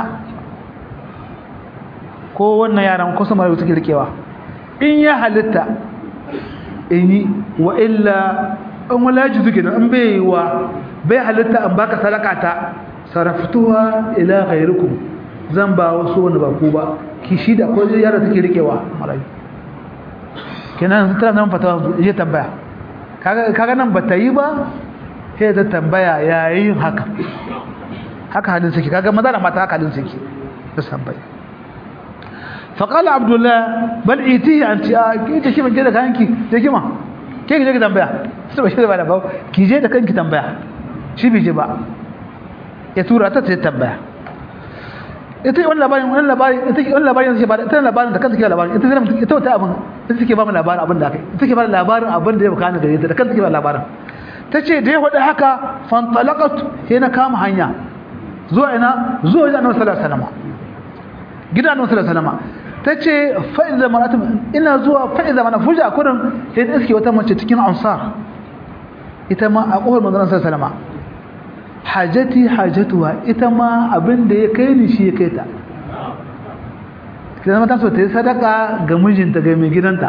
ko wannan yaran ko sama da suke rikewa in ya halitta in yi wa illa in walaji suke da in bai wa bai halitta in baka sadaka ta saraftuwa ila ghairukum zan ba wasu wanda ba ku ba ki shi da ko yara take rikewa marayu kenan tana nan fatawa ya tambaya kaga kaga nan bata yi ba sai ta tambaya yayin haka haka halin suke kaga maza da mata haka halin suke da tambaya فقال عبد الله بل ايتيه انت كيف كيف كده كانki je kima ke je ki tambaya sai ba shi da ba ki je da kanki tambaya shi bai je ba ya tura ta ta tambaya ita wannan labarin wannan labarin ita wannan labarin sai ba ita labarin da kanta ke labarin ita zai ita wata abin ita take ba mu labarin abin da kai ita take ba labarin abin da ya baka gare ta da kanta ke ba labarin tace da ya wada haka fantalaqat sai na kama hanya zuwa ina zuwa wajen Annabi sallallahu alaihi wasallam gidan Annabi sallallahu alaihi wasallam tace fa iza maratu ina zuwa fa iza mana fuja kurin sai da iske wata mace cikin ansar ita ma a kohar manzon sallallahu alaihi wasallam hajati hajatuwa ita ma abin da ya kai ni shi ya kai ta kidan mata so ta yi sadaka ga mijinta ga mai gidanta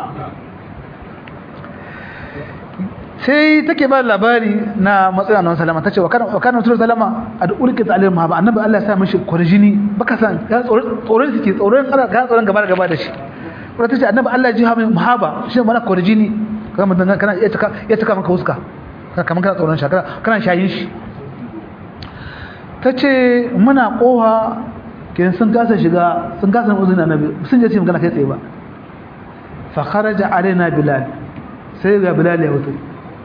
sai take ba labari na matsayin annabi sallama tace wa kana wa kana rasul sallama ad'ulki ta'alim ma ba annabi Allah ya sa mishi kurjini baka san ya tsoron tsoron suke tsoron kana ka tsoron gaba da gaba da shi kuma tace annabi Allah ya ji hamin mahaba shi mana kurjini kana mutan kana ya taka ya taka maka huska kana kana tsoron shi kana shayin shi tace muna koha kin sun kasa shiga sun kasa uzun annabi sun je su magana kai tsaye ba fa kharaja alaina bilal sai ga bilal ya wuce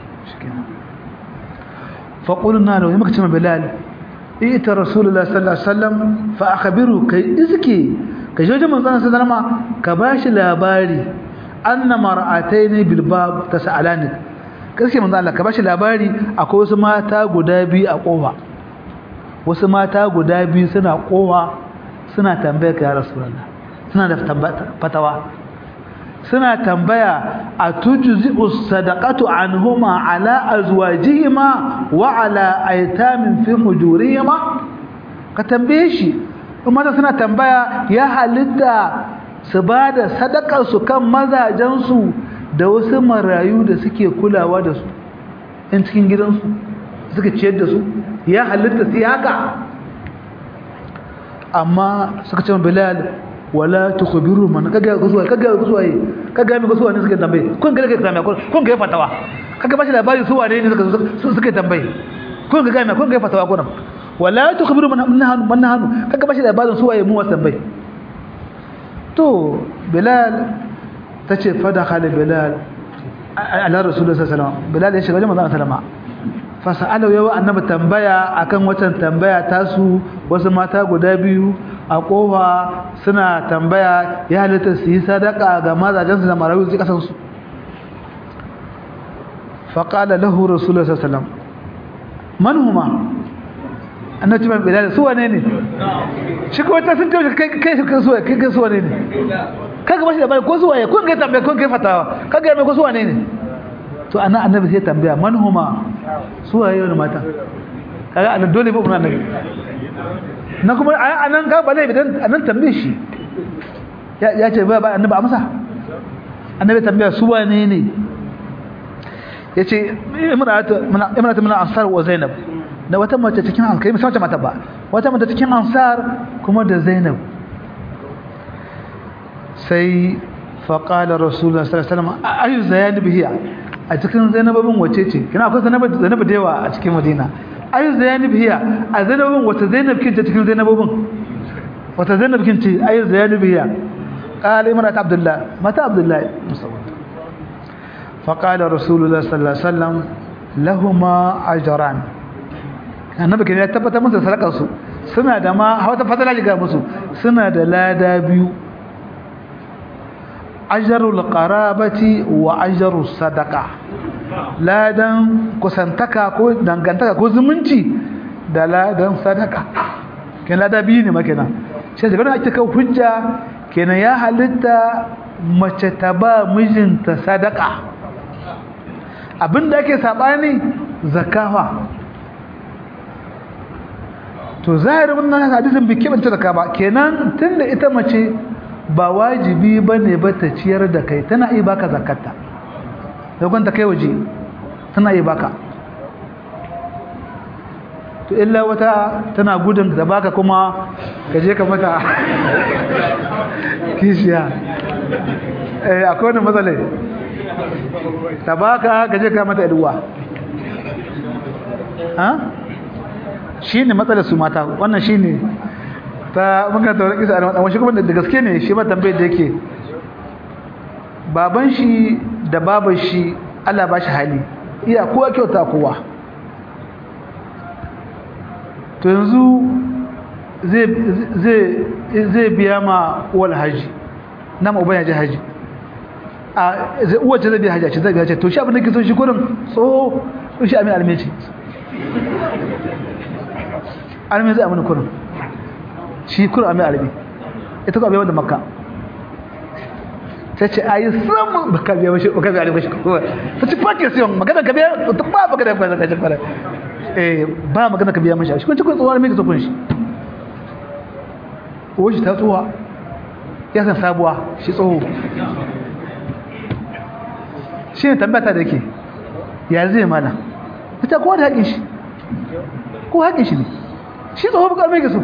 فقلنا له يمك تما بلال ائت رسول الله صلى الله عليه وسلم فاخبره كي ازكي كي جوجه من صلى الله عليه وسلم كباش لاباري ان مرأتين بالباب تسالانك gaske manzo Allah ka bashi labari akwai wasu mata guda biyu a kofa wasu mata guda biyu suna kofa suna tambaya ka ya rasulullah suna da fatawa suna tambaya a tujzi'u sadaqatu anhuma ala azwajihima wa ala aytamin fi hujurihima ka tambaye shi kuma suna tambaya ya halitta su bada sadakar su kan mazajen su da wasu marayu da suke kulawa da su in cikin gidansu suka ciyar da su ya halitta sai haka amma suka ce bilal wala tukhbiru man kaga kusuwa kaga kusuwa kaga mi kusuwa ne suka tambaye kun ga kaga mai kun ga fatawa kaga bashi labari su wane ne suka suka tambaye kun ga mai kun ga fatawa kun wala tukhbiru man nahanu man nahanu kaga bashi labarin su waye mu wasu tambaye to bilal tace fada khala bilal ala rasulullahi sallallahu alaihi wasallam bilal ya shiga wajen manzon sallama fasa'alau yawa annabi tambaya akan watan tambaya tasu wasu mata guda biyu a kofa suna tambaya ya halitta su yi sadaka ga mazajensu da marayu su kasan su faƙala lahu rasulullah sallallahu man huma annabi ban bilal su wane ne shi ko ta sun tafi kai kai su kai kai kai su wane ne kaga bashi da bai ko su waye kun ga tambaya kun ga fatawa kaga mai ko su wane ne to ana annabi sai tambaya man huma su waye wani mata kaga annabi dole ba mun annabi na kuma anan ga bale bidan anan tambaye shi ya ce ba annabi amsa annabi tambaya su wane ne yace imratu imratu min ansar wa zainab da wata mace cikin ansar kai mata ba wata mace cikin ansar kuma da zainab sai faqala rasulullah sallallahu alaihi wasallam ayu zainab hiya a cikin zainabin wace ce kina akwai zainab zainab da yawa a cikin madina ayu zainab hiya a zainabin wata zainab kin ce cikin zainabin wata zainab kin ce ayu zainab hiya qala imrat abdullah mata abdullah musawwad fa qala rasulullah sallallahu alaihi wasallam lahumma ajran annabi kin ya tabbata musu sadakar su suna da ma wata fadala ga musu suna da lada biyu ajrul qarabati wa ajrus sadaqa ladan kusantaka ko dangantaka ko zumunci da ladan sadaka kenan lada biyu ne makina sai daga nan ake kawo hujja kenan ya halitta mace ta ba mijinta sadaka abinda ake sabani zakawa to zahirin wannan hadisin bai kebanta zakka ba kenan tunda ita mace ba wajibi bane ba ta ciyar da kai tana iya baka zakarta dogon ta kai waje tana iya baka to illa wata tana gudun da baka kuma ka je ka mata kishiya eh akwai wani matsalai ta baka ka je ka mata iduwa ha shi ne matsalar su mata wannan shi ne ta muka taurin kisa a wani kuma da gaske ne shi ma tambayar da yake baban shi da baban shi Allah ba shi hali iya kowa kyauta kowa to yanzu zai biya ma uwal haji na ma'uban ya ji haji a uwace zai biya haji a ce zai biya ce to shi abin da ke so shi kurin tsoho shi amin almeci almi zai amini kurin shi kurin amin almi ita ko abewa da makka ta ce a yi samun baka biya mashi baka biya mashi kowa ta ci fake siyon magana ka biya ta ba magana ka biya mashi eh ba magana ka biya mashi shi kun ci kun tsohuwar mai ka kun shi uwa shi ta tsohuwa ya san sabuwa shi tsoho shi ne tambata da ke ya zai mana ita kowa da haƙin shi ko haƙin shi ne shi tsoho bukar mai gaso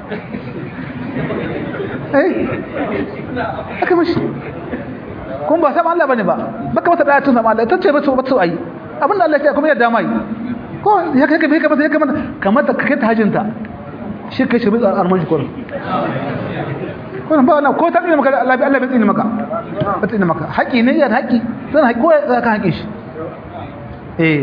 eh aka mashi kuma ba sama Allah bane ba baka mata daya tun sama Allah tace ba ba ayi abin da Allah ya kuma ya dama yi ko ya kai kai kamar ya kamar kamar ta kai ta hajinta shi kai shi bi arman shi kullum kullum ba wannan ko ta tsine maka Allah Allah bai tsine maka ba tsine maka haƙi ne ya haƙi zan haƙi ko ya ka haƙi shi eh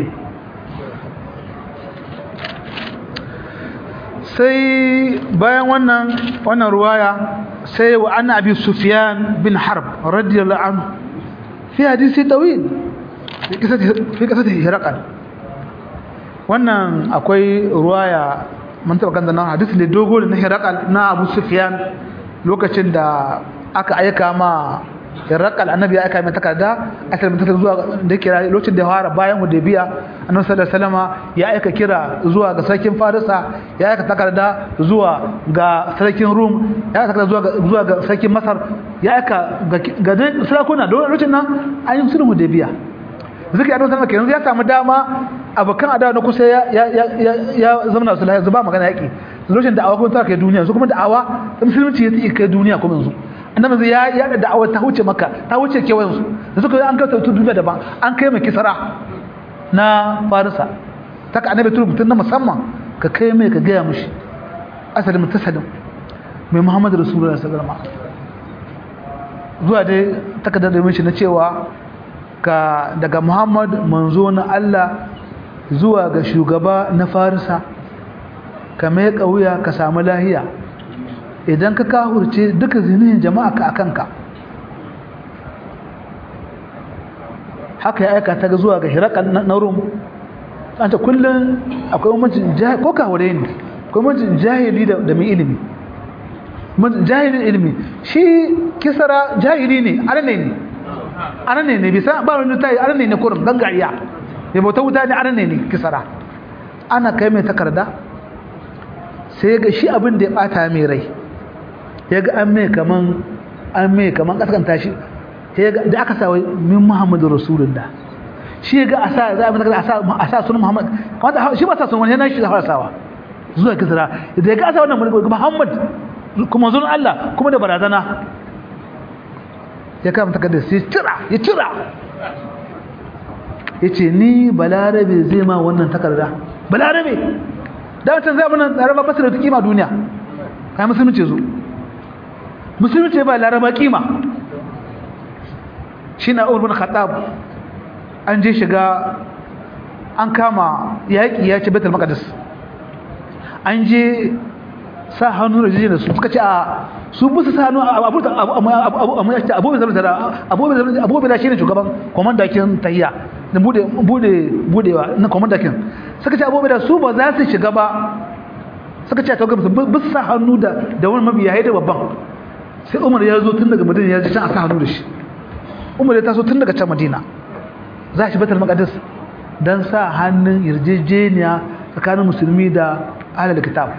sai bayan wannan wannan ruwaya sai wa anna abi sufyan bin harb radiyallahu anhu fi hadisi tawil fi kasar hirakal wannan akwai ruwaya mun taɓa kanta nan hadisi ne dogo na hirakal na abu sufyan lokacin da aka aika ma hirakal annabi ya aika mai takarda asali mai takarda zuwa da kira lokacin da ya fara bayan hudaybiya annabi sallallahu alaihi wasallam ya aika kira zuwa ga sarkin farisa ya aika takarda zuwa ga sarkin rum ya aika takarda zuwa ga zuwa ga sarkin masar ya aika ga ga sarakuna don lokacin nan an yi sulhu hudaybiya zaka yi annabi kenan ya samu dama abokan adawa na kusa ya ya ya ya zama su lafiya zuba magana yaki lokacin da awa kuma ta kai duniya su kuma da'awa musulunci ya tsike kai duniya kuma yanzu annabi ya ya da da'awa ta huce maka ta huce kewayen su da suka an kai tautu duniya daban an kai mai kisara na farisa ta ka annabi turu mutum na musamman ka kai mai ka gaya mushi asalin mutasalin mai muhammadu rasulullah sallallahu alaihi wasallam zuwa dai takardar da mishi na cewa ka daga muhammad manzo na Allah zuwa ga shugaba na farisa ka mai wuya ka samu lahiya idan ka kahurce duka zinihin jama'a ka akanka haka ya aika ta zuwa ga hirakal na rum an ta kullum akwai umarcin jahili ko kahure ne akwai umarcin jahili da mai ilimi jahilin ilimi shi kisara jahili ne arne ne arne ne bisa ba wani tayi arne ne kurin gangariya ya bauta wuta ne arne ne kisara ana kai mai takarda sai ga shi abin da ya bata mai rai ya ga an mai kaman an mai kaman kaskanta shi da aka sa min muhammadu rasulullah shi ga a sa za a mata a sa sunan muhammad kamata shi ba sa sunan wani yana shi da farasawa zuwa kisra da ya ga a sa wannan muhammad kuma zuwan allah kuma da barazana ya kama takardar sai cira ya cira ya ce ni balarabe zai ma wannan takarda balarabe da wancan zai abinan laraba basu da kima duniya kayan musulunci zo musulunci ba laraba kima shi na umar bin khattab an je shiga an kama yaƙi ya ce betul maqdis an je sa hannu da jijiyar su suka ce a su musu sa hannu abubuwa da shi ne shugaban kwamandakin tahiya da budewa na kwamandakin suka ce abubuwa da su ba za su shiga ba suka ce a tawagar musu bisu sa hannu da wani mabiya ya da babban sai umar ya zo tun daga madina ya ji can a sa hannu da shi umar ya taso tun daga can madina za shi batar makadis don sa hannun yarjejeniya tsakanin musulmi da ahalar kitab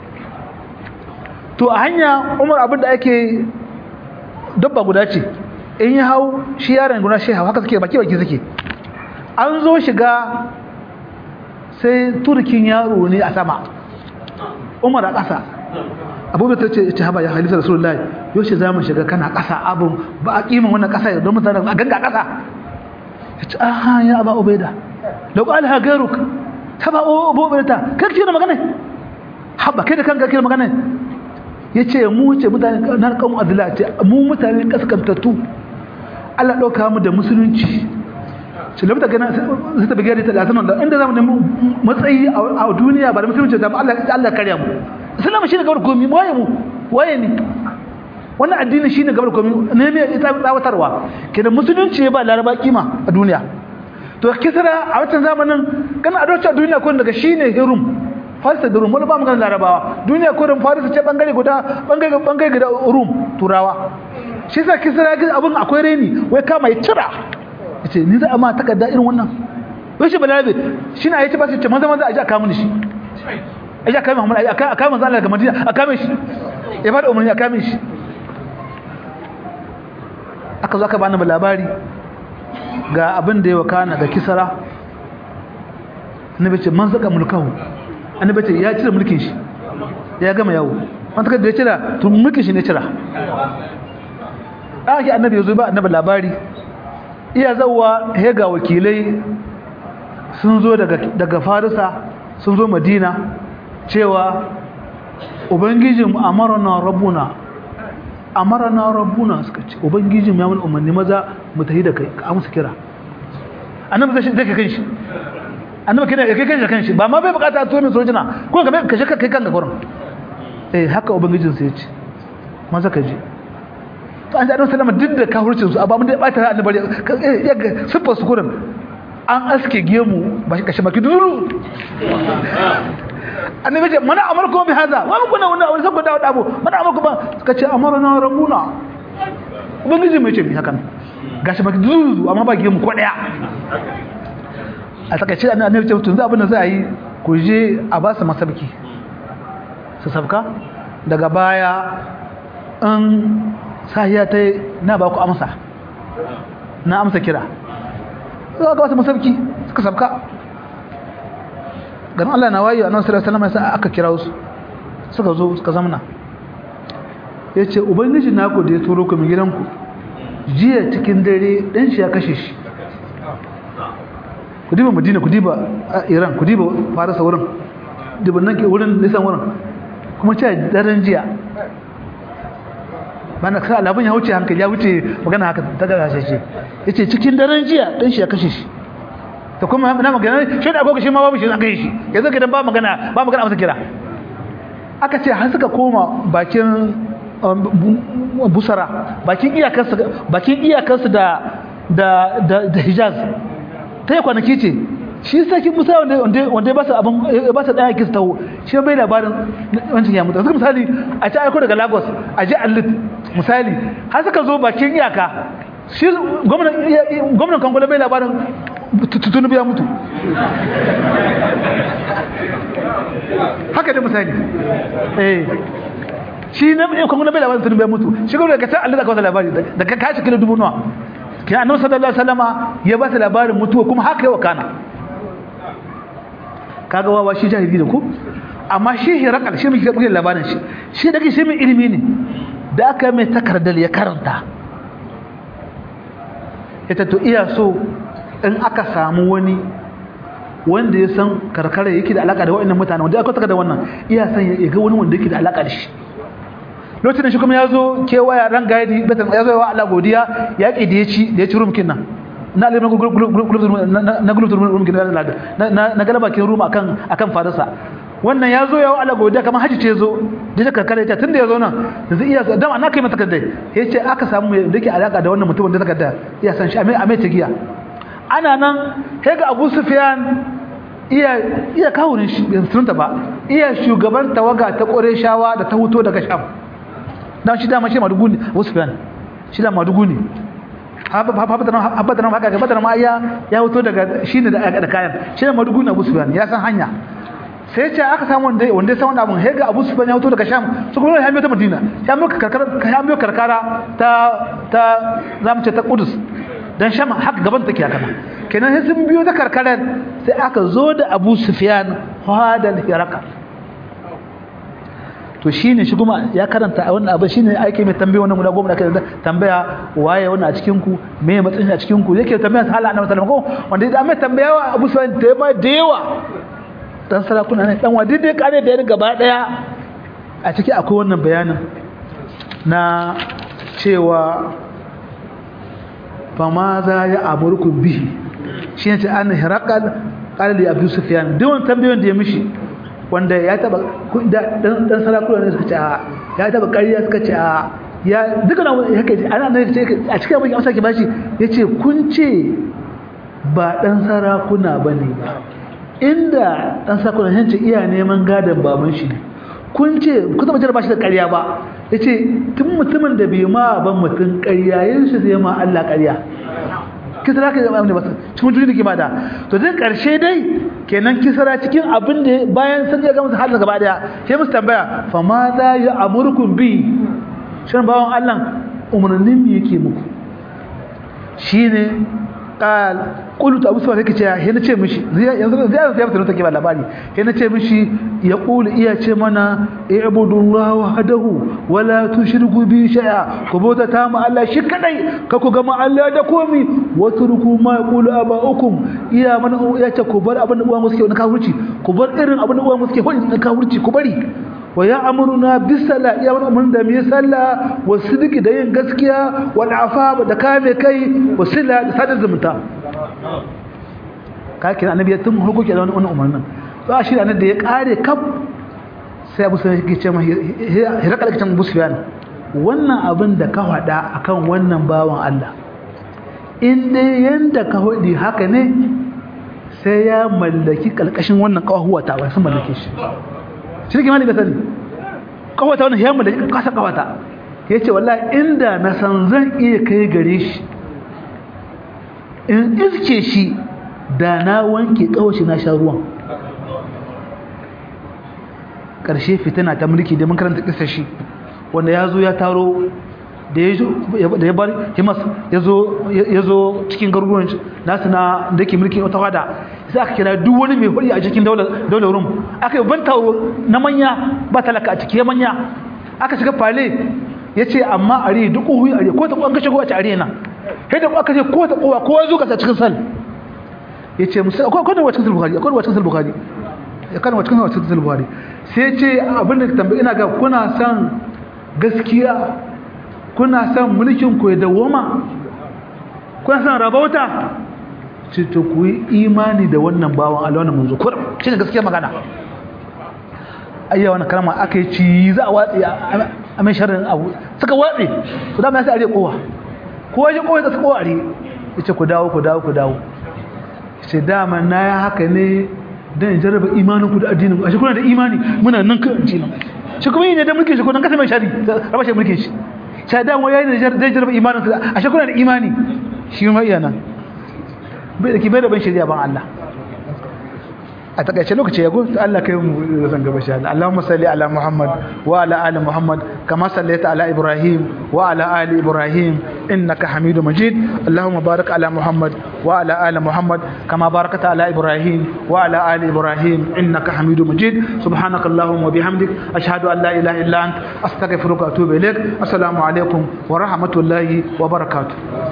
to a hanya umar abin da ake dabba guda ce in yi hau shi yaron guda shi hau haka suke baki baki suke an zo shiga sai turkin yaro ne a sama umar a ƙasa abubuwa ta ce ce haba ya halitta rasulullahi yau shi za mu shiga kana ƙasa abin ba a ƙimin wannan ƙasa don mutane a ganga ƙasa ya ce aha ya aba ubaida da ƙwali ha garuk ta ba ubaida ta kai ce da magana haba kai da kanka kai da magana ya ce mu ce mutane na kan adila ce mu mutane kaskantattu Allah ɗauka mu da musulunci ce da mutane su tafi gari ta latinan da inda zamu nemi matsayi a duniya ba da musulunci da Allah Allah karya mu islam shine gabar komi waye mu waye ne wannan addini shine gabar komi ne me ita tsawatarwa kenan musulunci ba laraba kima a duniya to kisra a wancan zamanin kana adocin duniya ko daga shine hirum farisa da rum wani ba maganar larabawa duniya ko rum farisa ce bangare guda bangare bangare guda rum turawa shi yasa kisra ga abin akwai reni wai kama ya cira yace ni za a ma takarda irin wannan wai shi balarabe shi na yace ba shi ce maza maza a ji a kama shi a ji a kama Muhammad a kama manzo Allah daga Madina a kama shi ya bada umarni a kama shi aka zo aka bani labari ga abin da ya wakana ga kisra annabi ce man saka mulkahu annabi ce ya cire mulkin shi ya gama yawo wanda kada ya cira to mulkin shi ne cira ake annabi yazo ba annabi labari iya zawwa he ga wakilai sun zo daga daga Farisa sun zo Madina cewa ubangijin amarna rabbuna amarna rabbuna suka ce ubangijin ya mun umarni maza mu tafi da kai ka amsa kira annabi zai zai kai shi annabi kina kai kai kan shi ba ma bai bukata to mai sojina ko ka kashe ka kai kanka gurin eh haka ubangijin sai ya ce maza ka je to an ji annabi sallama duk da kafircin su abamun da ya bata annabi ya ga sifar su gurin an aske gemu ba shi kashe baki duru annabi ce mana amarku bi hada wa kuna wannan wani sako da abu mana amarku ba suka ce amarna rabbuna ubangiji mai ce mi hakan gashi baki duru amma ba gemu ko daya a takaice annabi ce tun za abin da za a yi ku je a ba su masabki su sabka daga baya in sahiya ta na ba ku amsa na amsa kira za ka ba su masabki suka sabka ganin Allah na wayo annabi sallallahu alaihi wasallam aka kira su suka zo suka zamna yace ubangiji naku da ya turo ku mi gidanku jiya cikin dare dan shi ya kashe shi ku diba madina ku diba iran ku diba farisa wurin diba nan ke wurin nisan wurin kuma ce daren jiya bana ka labin ya wuce hankali ya wuce magana haka ta gashe shi yace cikin daren jiya dan shi ya kashe shi to kuma na magana shi da agogo shi ma babu shi an kashe shi yanzu gidan ba magana ba magana amsa kira aka ce har suka koma bakin busara bakin iyakarsu bakin iyakarsu da da da Hijaz ta yi kwanaki ce shi sarki musa wanda ya ba su abin ya ba su ɗaya kis taho shi bai labarin wancan ya mutu suka misali a ci aiko daga lagos a ji alit misali har suka zo bakin iyaka shi gwamnan kangola bai labarin tutunubu ya mutu haka da misali eh shi na kangola bai labarin tutunubu ya mutu shi gwamnan daga can alit aka wasa labari daga kashi kilo dubu nawa kina annabi sallallahu alaihi wasallama ya ba su labarin mutuwa kuma haka yawa kana kaga wawa shi jahili da ku amma shi hirakal shi muke bugun labarin shi shi daga shi mai ilimi ne da aka mai takardar ya karanta ita to iya so in aka samu wani wanda ya san karkara yake da alaka da wa'annan mutane wanda aka taka da wannan iya san ya ga wani wanda yake da alaka da shi lokacin da shi kuma ya zo kewaya ran gadi ya zo yawa Allah godiya ya ƙi da ya ci da ya ci rumkin nan na alimar na gulubtun rumkin na galaba kin rum akan akan fadarsa wannan ya zo yawa Allah godiya kamar haji ce zo da ta karkara ya tun da ya zo nan da zai iya dama na kai mata takardai ya ce aka samu mai da ke alaka da wannan mutumin da takarda iya san shi a mai ta giya ana nan sai ga Abu Sufyan iya iya kawunin shi sunta ba iya shugaban tawaga ta Qurayshawa da ta huto daga Sham dan shi dama shi madugu ne Usman shi da madugu ne habbadan haka ga badar ma ya ya hoto daga shine da da kayan shi da madugu ne Usman ya san hanya sai ce aka samu wanda wanda san wannan abun hega Abu Sufyan ya hoto daga Sham su kuma ya ta Madina ya mu karkara ya mu karkara ta ta zamu ce ta Qudus dan Sham haka gaban take haka kenan sai sun biyo ta karkarar sai aka zo da Abu Sufyan hadal hiraka to shine shi kuma ya karanta a wannan abin shine aike mai tambaya wannan guda goma da kai tambaya waye wannan a cikin ku me matsayin a cikin ku yake tambaya sa Allah annabi sallallahu alaihi wasallam ko wanda idan mai tambaya wa Abu Sufyan da ma da yawa dan sarakuna ne dan wadi dai kare da gaba daya a ciki akwai wannan bayanin na cewa fama za ya amurku bihi shi ne ce an hirakal ƙalali abu sufiyan duk wani tambayoyin da ya mishi wanda ya taba dan sarakuna ne suka ce a ya taba ƙarya suka ce a ya duka na haka ana nan ce a cikin abin amsa ke bashi yace kun ce ba dan sarakuna bane ba inda dan sarakuna ne ce iya neman gadon baban shi kun ce ku taba jira bashi da ƙarya ba yace tun mutumin da bai ma ban mutun ƙarya yin shi zai ma Allah ƙarya kisra ka zama ne ba cikin duniya ke bada to dai karshe dai kenan kisra cikin abin da bayan sun ga musu halin gaba daya sai musu tambaya fa ma za ya amurkum bi shin bawon Allah umarnin me yake muku shine qal qultu abu sufyan yake cewa he nace mishi yanzu zai zai fita take ba labari he nace mishi ya qulu iya ce mana i'budullaha wahdahu wala tushriku bi shay'a ku bauta ta mu Allah shi kadai ka ku ga Allah da komi watruku ma yaqulu aba'ukum iya mana ya ce ku bar abin da uwa muske na kafirci ku bar irin abin da uwa muske ko na kafirci ku bari wa ya'muruna bis sala iya mana mun da mi sallah wa sidiki da yin gaskiya wal afa da kame kai wa sila da sadar zumunta ka kira annabi tun hukuki da wannan umarnin to a shi annabi da ya kare kaf sai Abu Sufyan yake ce mai hirakal kitan Abu Sufyan wannan abin da ka faɗa akan wannan bawan Allah in dai yanda ka hudi haka ne sai ya mallaki kalkashin wannan kawahuwa ta wai sun mallake shi shi ne malami sani kawata wannan ya mallaki kasa kawata yace wallahi inda na san zan iya kai gare shi in iske shi da na wanke kawashi na sha ruwan ƙarshe fitina ta mulki da mun karanta kisa shi wanda ya zo ya taro da ya bar himas ya zo cikin garuruwan nasu na da ke mulkin wata wada sai aka kira duk wani mai hudi a cikin daular rum aka yi ban taro na manya ba talaka a ciki manya aka shiga fale ya ce amma a ri duk ƙuhu a ri ko ta ƙwan kashe kowace a na sai da aka ce ko ta ƙowa kowa zo kasa cikin sal ya ce musu akwai kwanan wa cikin sal bukari akwai wa cikin sal bukari ya kan wa cikin sal bukari sai ce abin da tambayi ina ga kuna son gaskiya kuna son mulkin ku ya dawoma kuna son rabauta ce to ku yi imani da wannan bawan Allah wannan manzo kur shine gaskiya magana ayya wannan kalma aka yi ci za a watsi a mai sharrin abu suka watsi to da mai sai are kowa ko ya kowa ta kowa are yace ku dawo ku dawo ku dawo ce dama na ya haka ne dan jarraba imanin ku da addinin ku ashe kuna da imani muna nan kan addinin shi kuma yi ne da mulkin shi ko nan kasa mai shari raba shi mulkin shi shaɗan wa yayin da zai jarraba imanin sa a shekuna da imani shi ma iya nan bai da kibai da ban shari'a ban Allah a takaice lokaci ya gudu Allah kai mu da san gaba shi Allah Allahumma salli ala Muhammad wa ala ali Muhammad kama sallaita ala Ibrahim wa ala ali Ibrahim innaka Hamidum Majid Allahumma barik ala Muhammad wa ala ali Muhammad kama barakta ala Ibrahim wa ala ali Ibrahim innaka Hamidum Majid subhanaka Allahumma wa bihamdik ashhadu an la ilaha illa ant astaghfiruka wa atubu ilaik assalamu alaikum wa rahmatullahi wa barakatuh